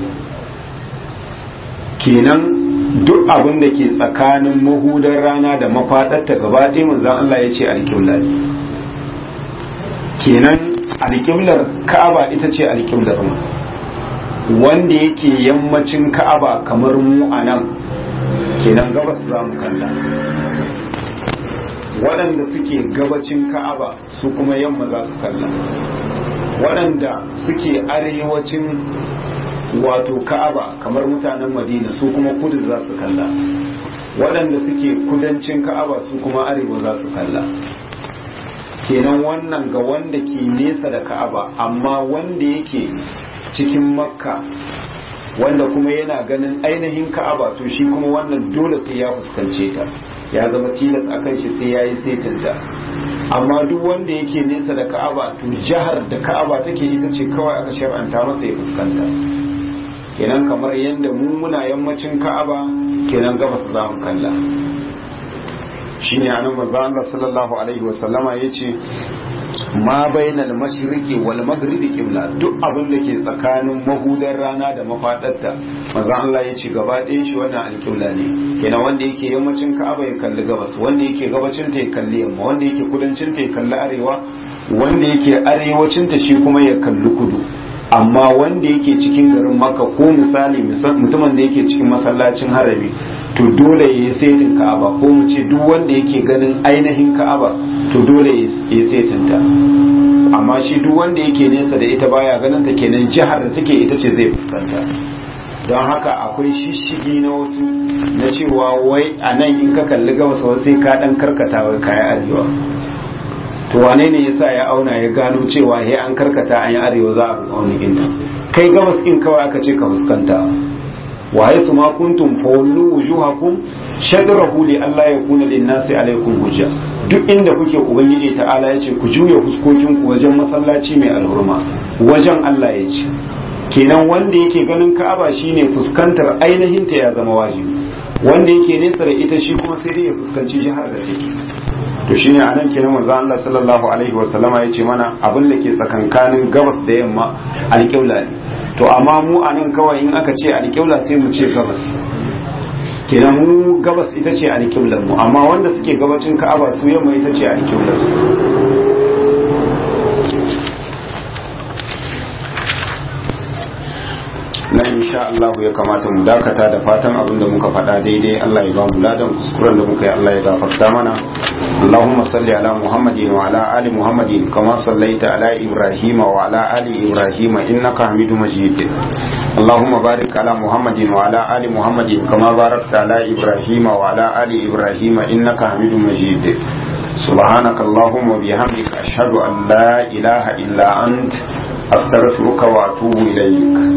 kenan duk abin da ke tsakanin mahudar rana da mafaɗarta gaba ɗaya manzan Allah ya ce alƙibla ne kenan alƙiblar ka'aba ita ce alƙiblar mu wanda yake yammacin ka'aba kamar mu a nan kenan gabas za mu kalla waɗanda suke gabacin ka'aba su kuma yamma za su kalla waɗanda suke arewacin wato ka'aba kamar mutanen madina su kuma kudu za su kalla waɗanda suke kudancin ka'aba su kuma arewa za su kalla kenan wannan ga wanda ke nesa da ka'aba amma wanda yake cikin makka wanda kuma yana ganin ainihin ka'aba to shi kuma wannan dole sai ya fuskance ta ya zama tilas a kan shi sai ya yi setinta amma duk wanda yake nesa da ka'aba to jihar da ka'aba take ita ce kawai aka shar'anta masa ya fuskanta kenan kamar yadda mu muna yammacin ka'aba kenan gabas za mu kalla shine anan manzo Allah sallallahu alaihi wasallama yace ma bainal mashriqi wal maghribi qibla duk abin da ke tsakanin mahudar rana da mafadarta manzo Allah yace gaba ɗayan shi wannan alƙibla ne kenan wanda yake yammacin Ka'aba ya kalli gabas wanda yake gabacin ta ya kalli yamma wanda yake kudancin ta ya kalli arewa wanda yake arewacin ta shi kuma ya kalli kudu amma wanda yake cikin garin Makka ko misali mutumin da yake cikin masallacin harami to dole ya yi setin ka'aba ko mu ce duk wanda yake ganin ainihin ka'aba to dole ya yi setin ta amma shi duk wanda yake nesa da ita baya ganin ta kenan jihar da take ita ce zai fuskanta don haka akwai shishigi na wasu na cewa wai a nan in ka kalli gabas wasu sai ka dan karkata wai kaya arewa to wane ne yasa ya auna ya gano cewa he an karkata an yi arewa za a auni inda kai gabas in kawai aka ce ka fuskanta wa haythu ma kuntum fawallu wujuhakum shadrahu li alla yakuna lin-nasi alaykum hujja duk inda kuke ubangiji ta'ala yace ku juya fuskokin ku wajen masallaci mai alhurma wajen Allah yace kenan wanda yake ganin Ka'aba shine fuskantar ainihin ta ya zama wajibi wanda yake nesa da ita shi kuma sai dai ya fuskanci jihar da take to shine anan kenan manzo Allah sallallahu alaihi wasallama yace mana abin da ke tsakankanin gabas da yamma alƙibla ne to amma mu anan kawai in aka ce alƙibla sai mu ce gabas kenan mu gabas ita ce alƙiblar mu amma wanda suke gabacin Ka'aba su yamma ita ce alƙiblar su na insha Allah ya kamata mu dakata da fatan abin da muka faɗa daidai Allah ya ba mu ladan kuskuren da muka yi Allah ya gafarta mana Allahumma salli ala Muhammadin wa ala ali Muhammadin kama sallaita ala Ibrahim wa ala ali Ibrahim innaka Hamidum Majid Allahumma barik ala Muhammadin wa ala ali Muhammadin kama barakta ala Ibrahim wa ala ali Ibrahim innaka Hamidum Majid سبحانك اللهم وبحمدك أشهد أن لا إله إلا أنت أستغفرك وأتوب إليك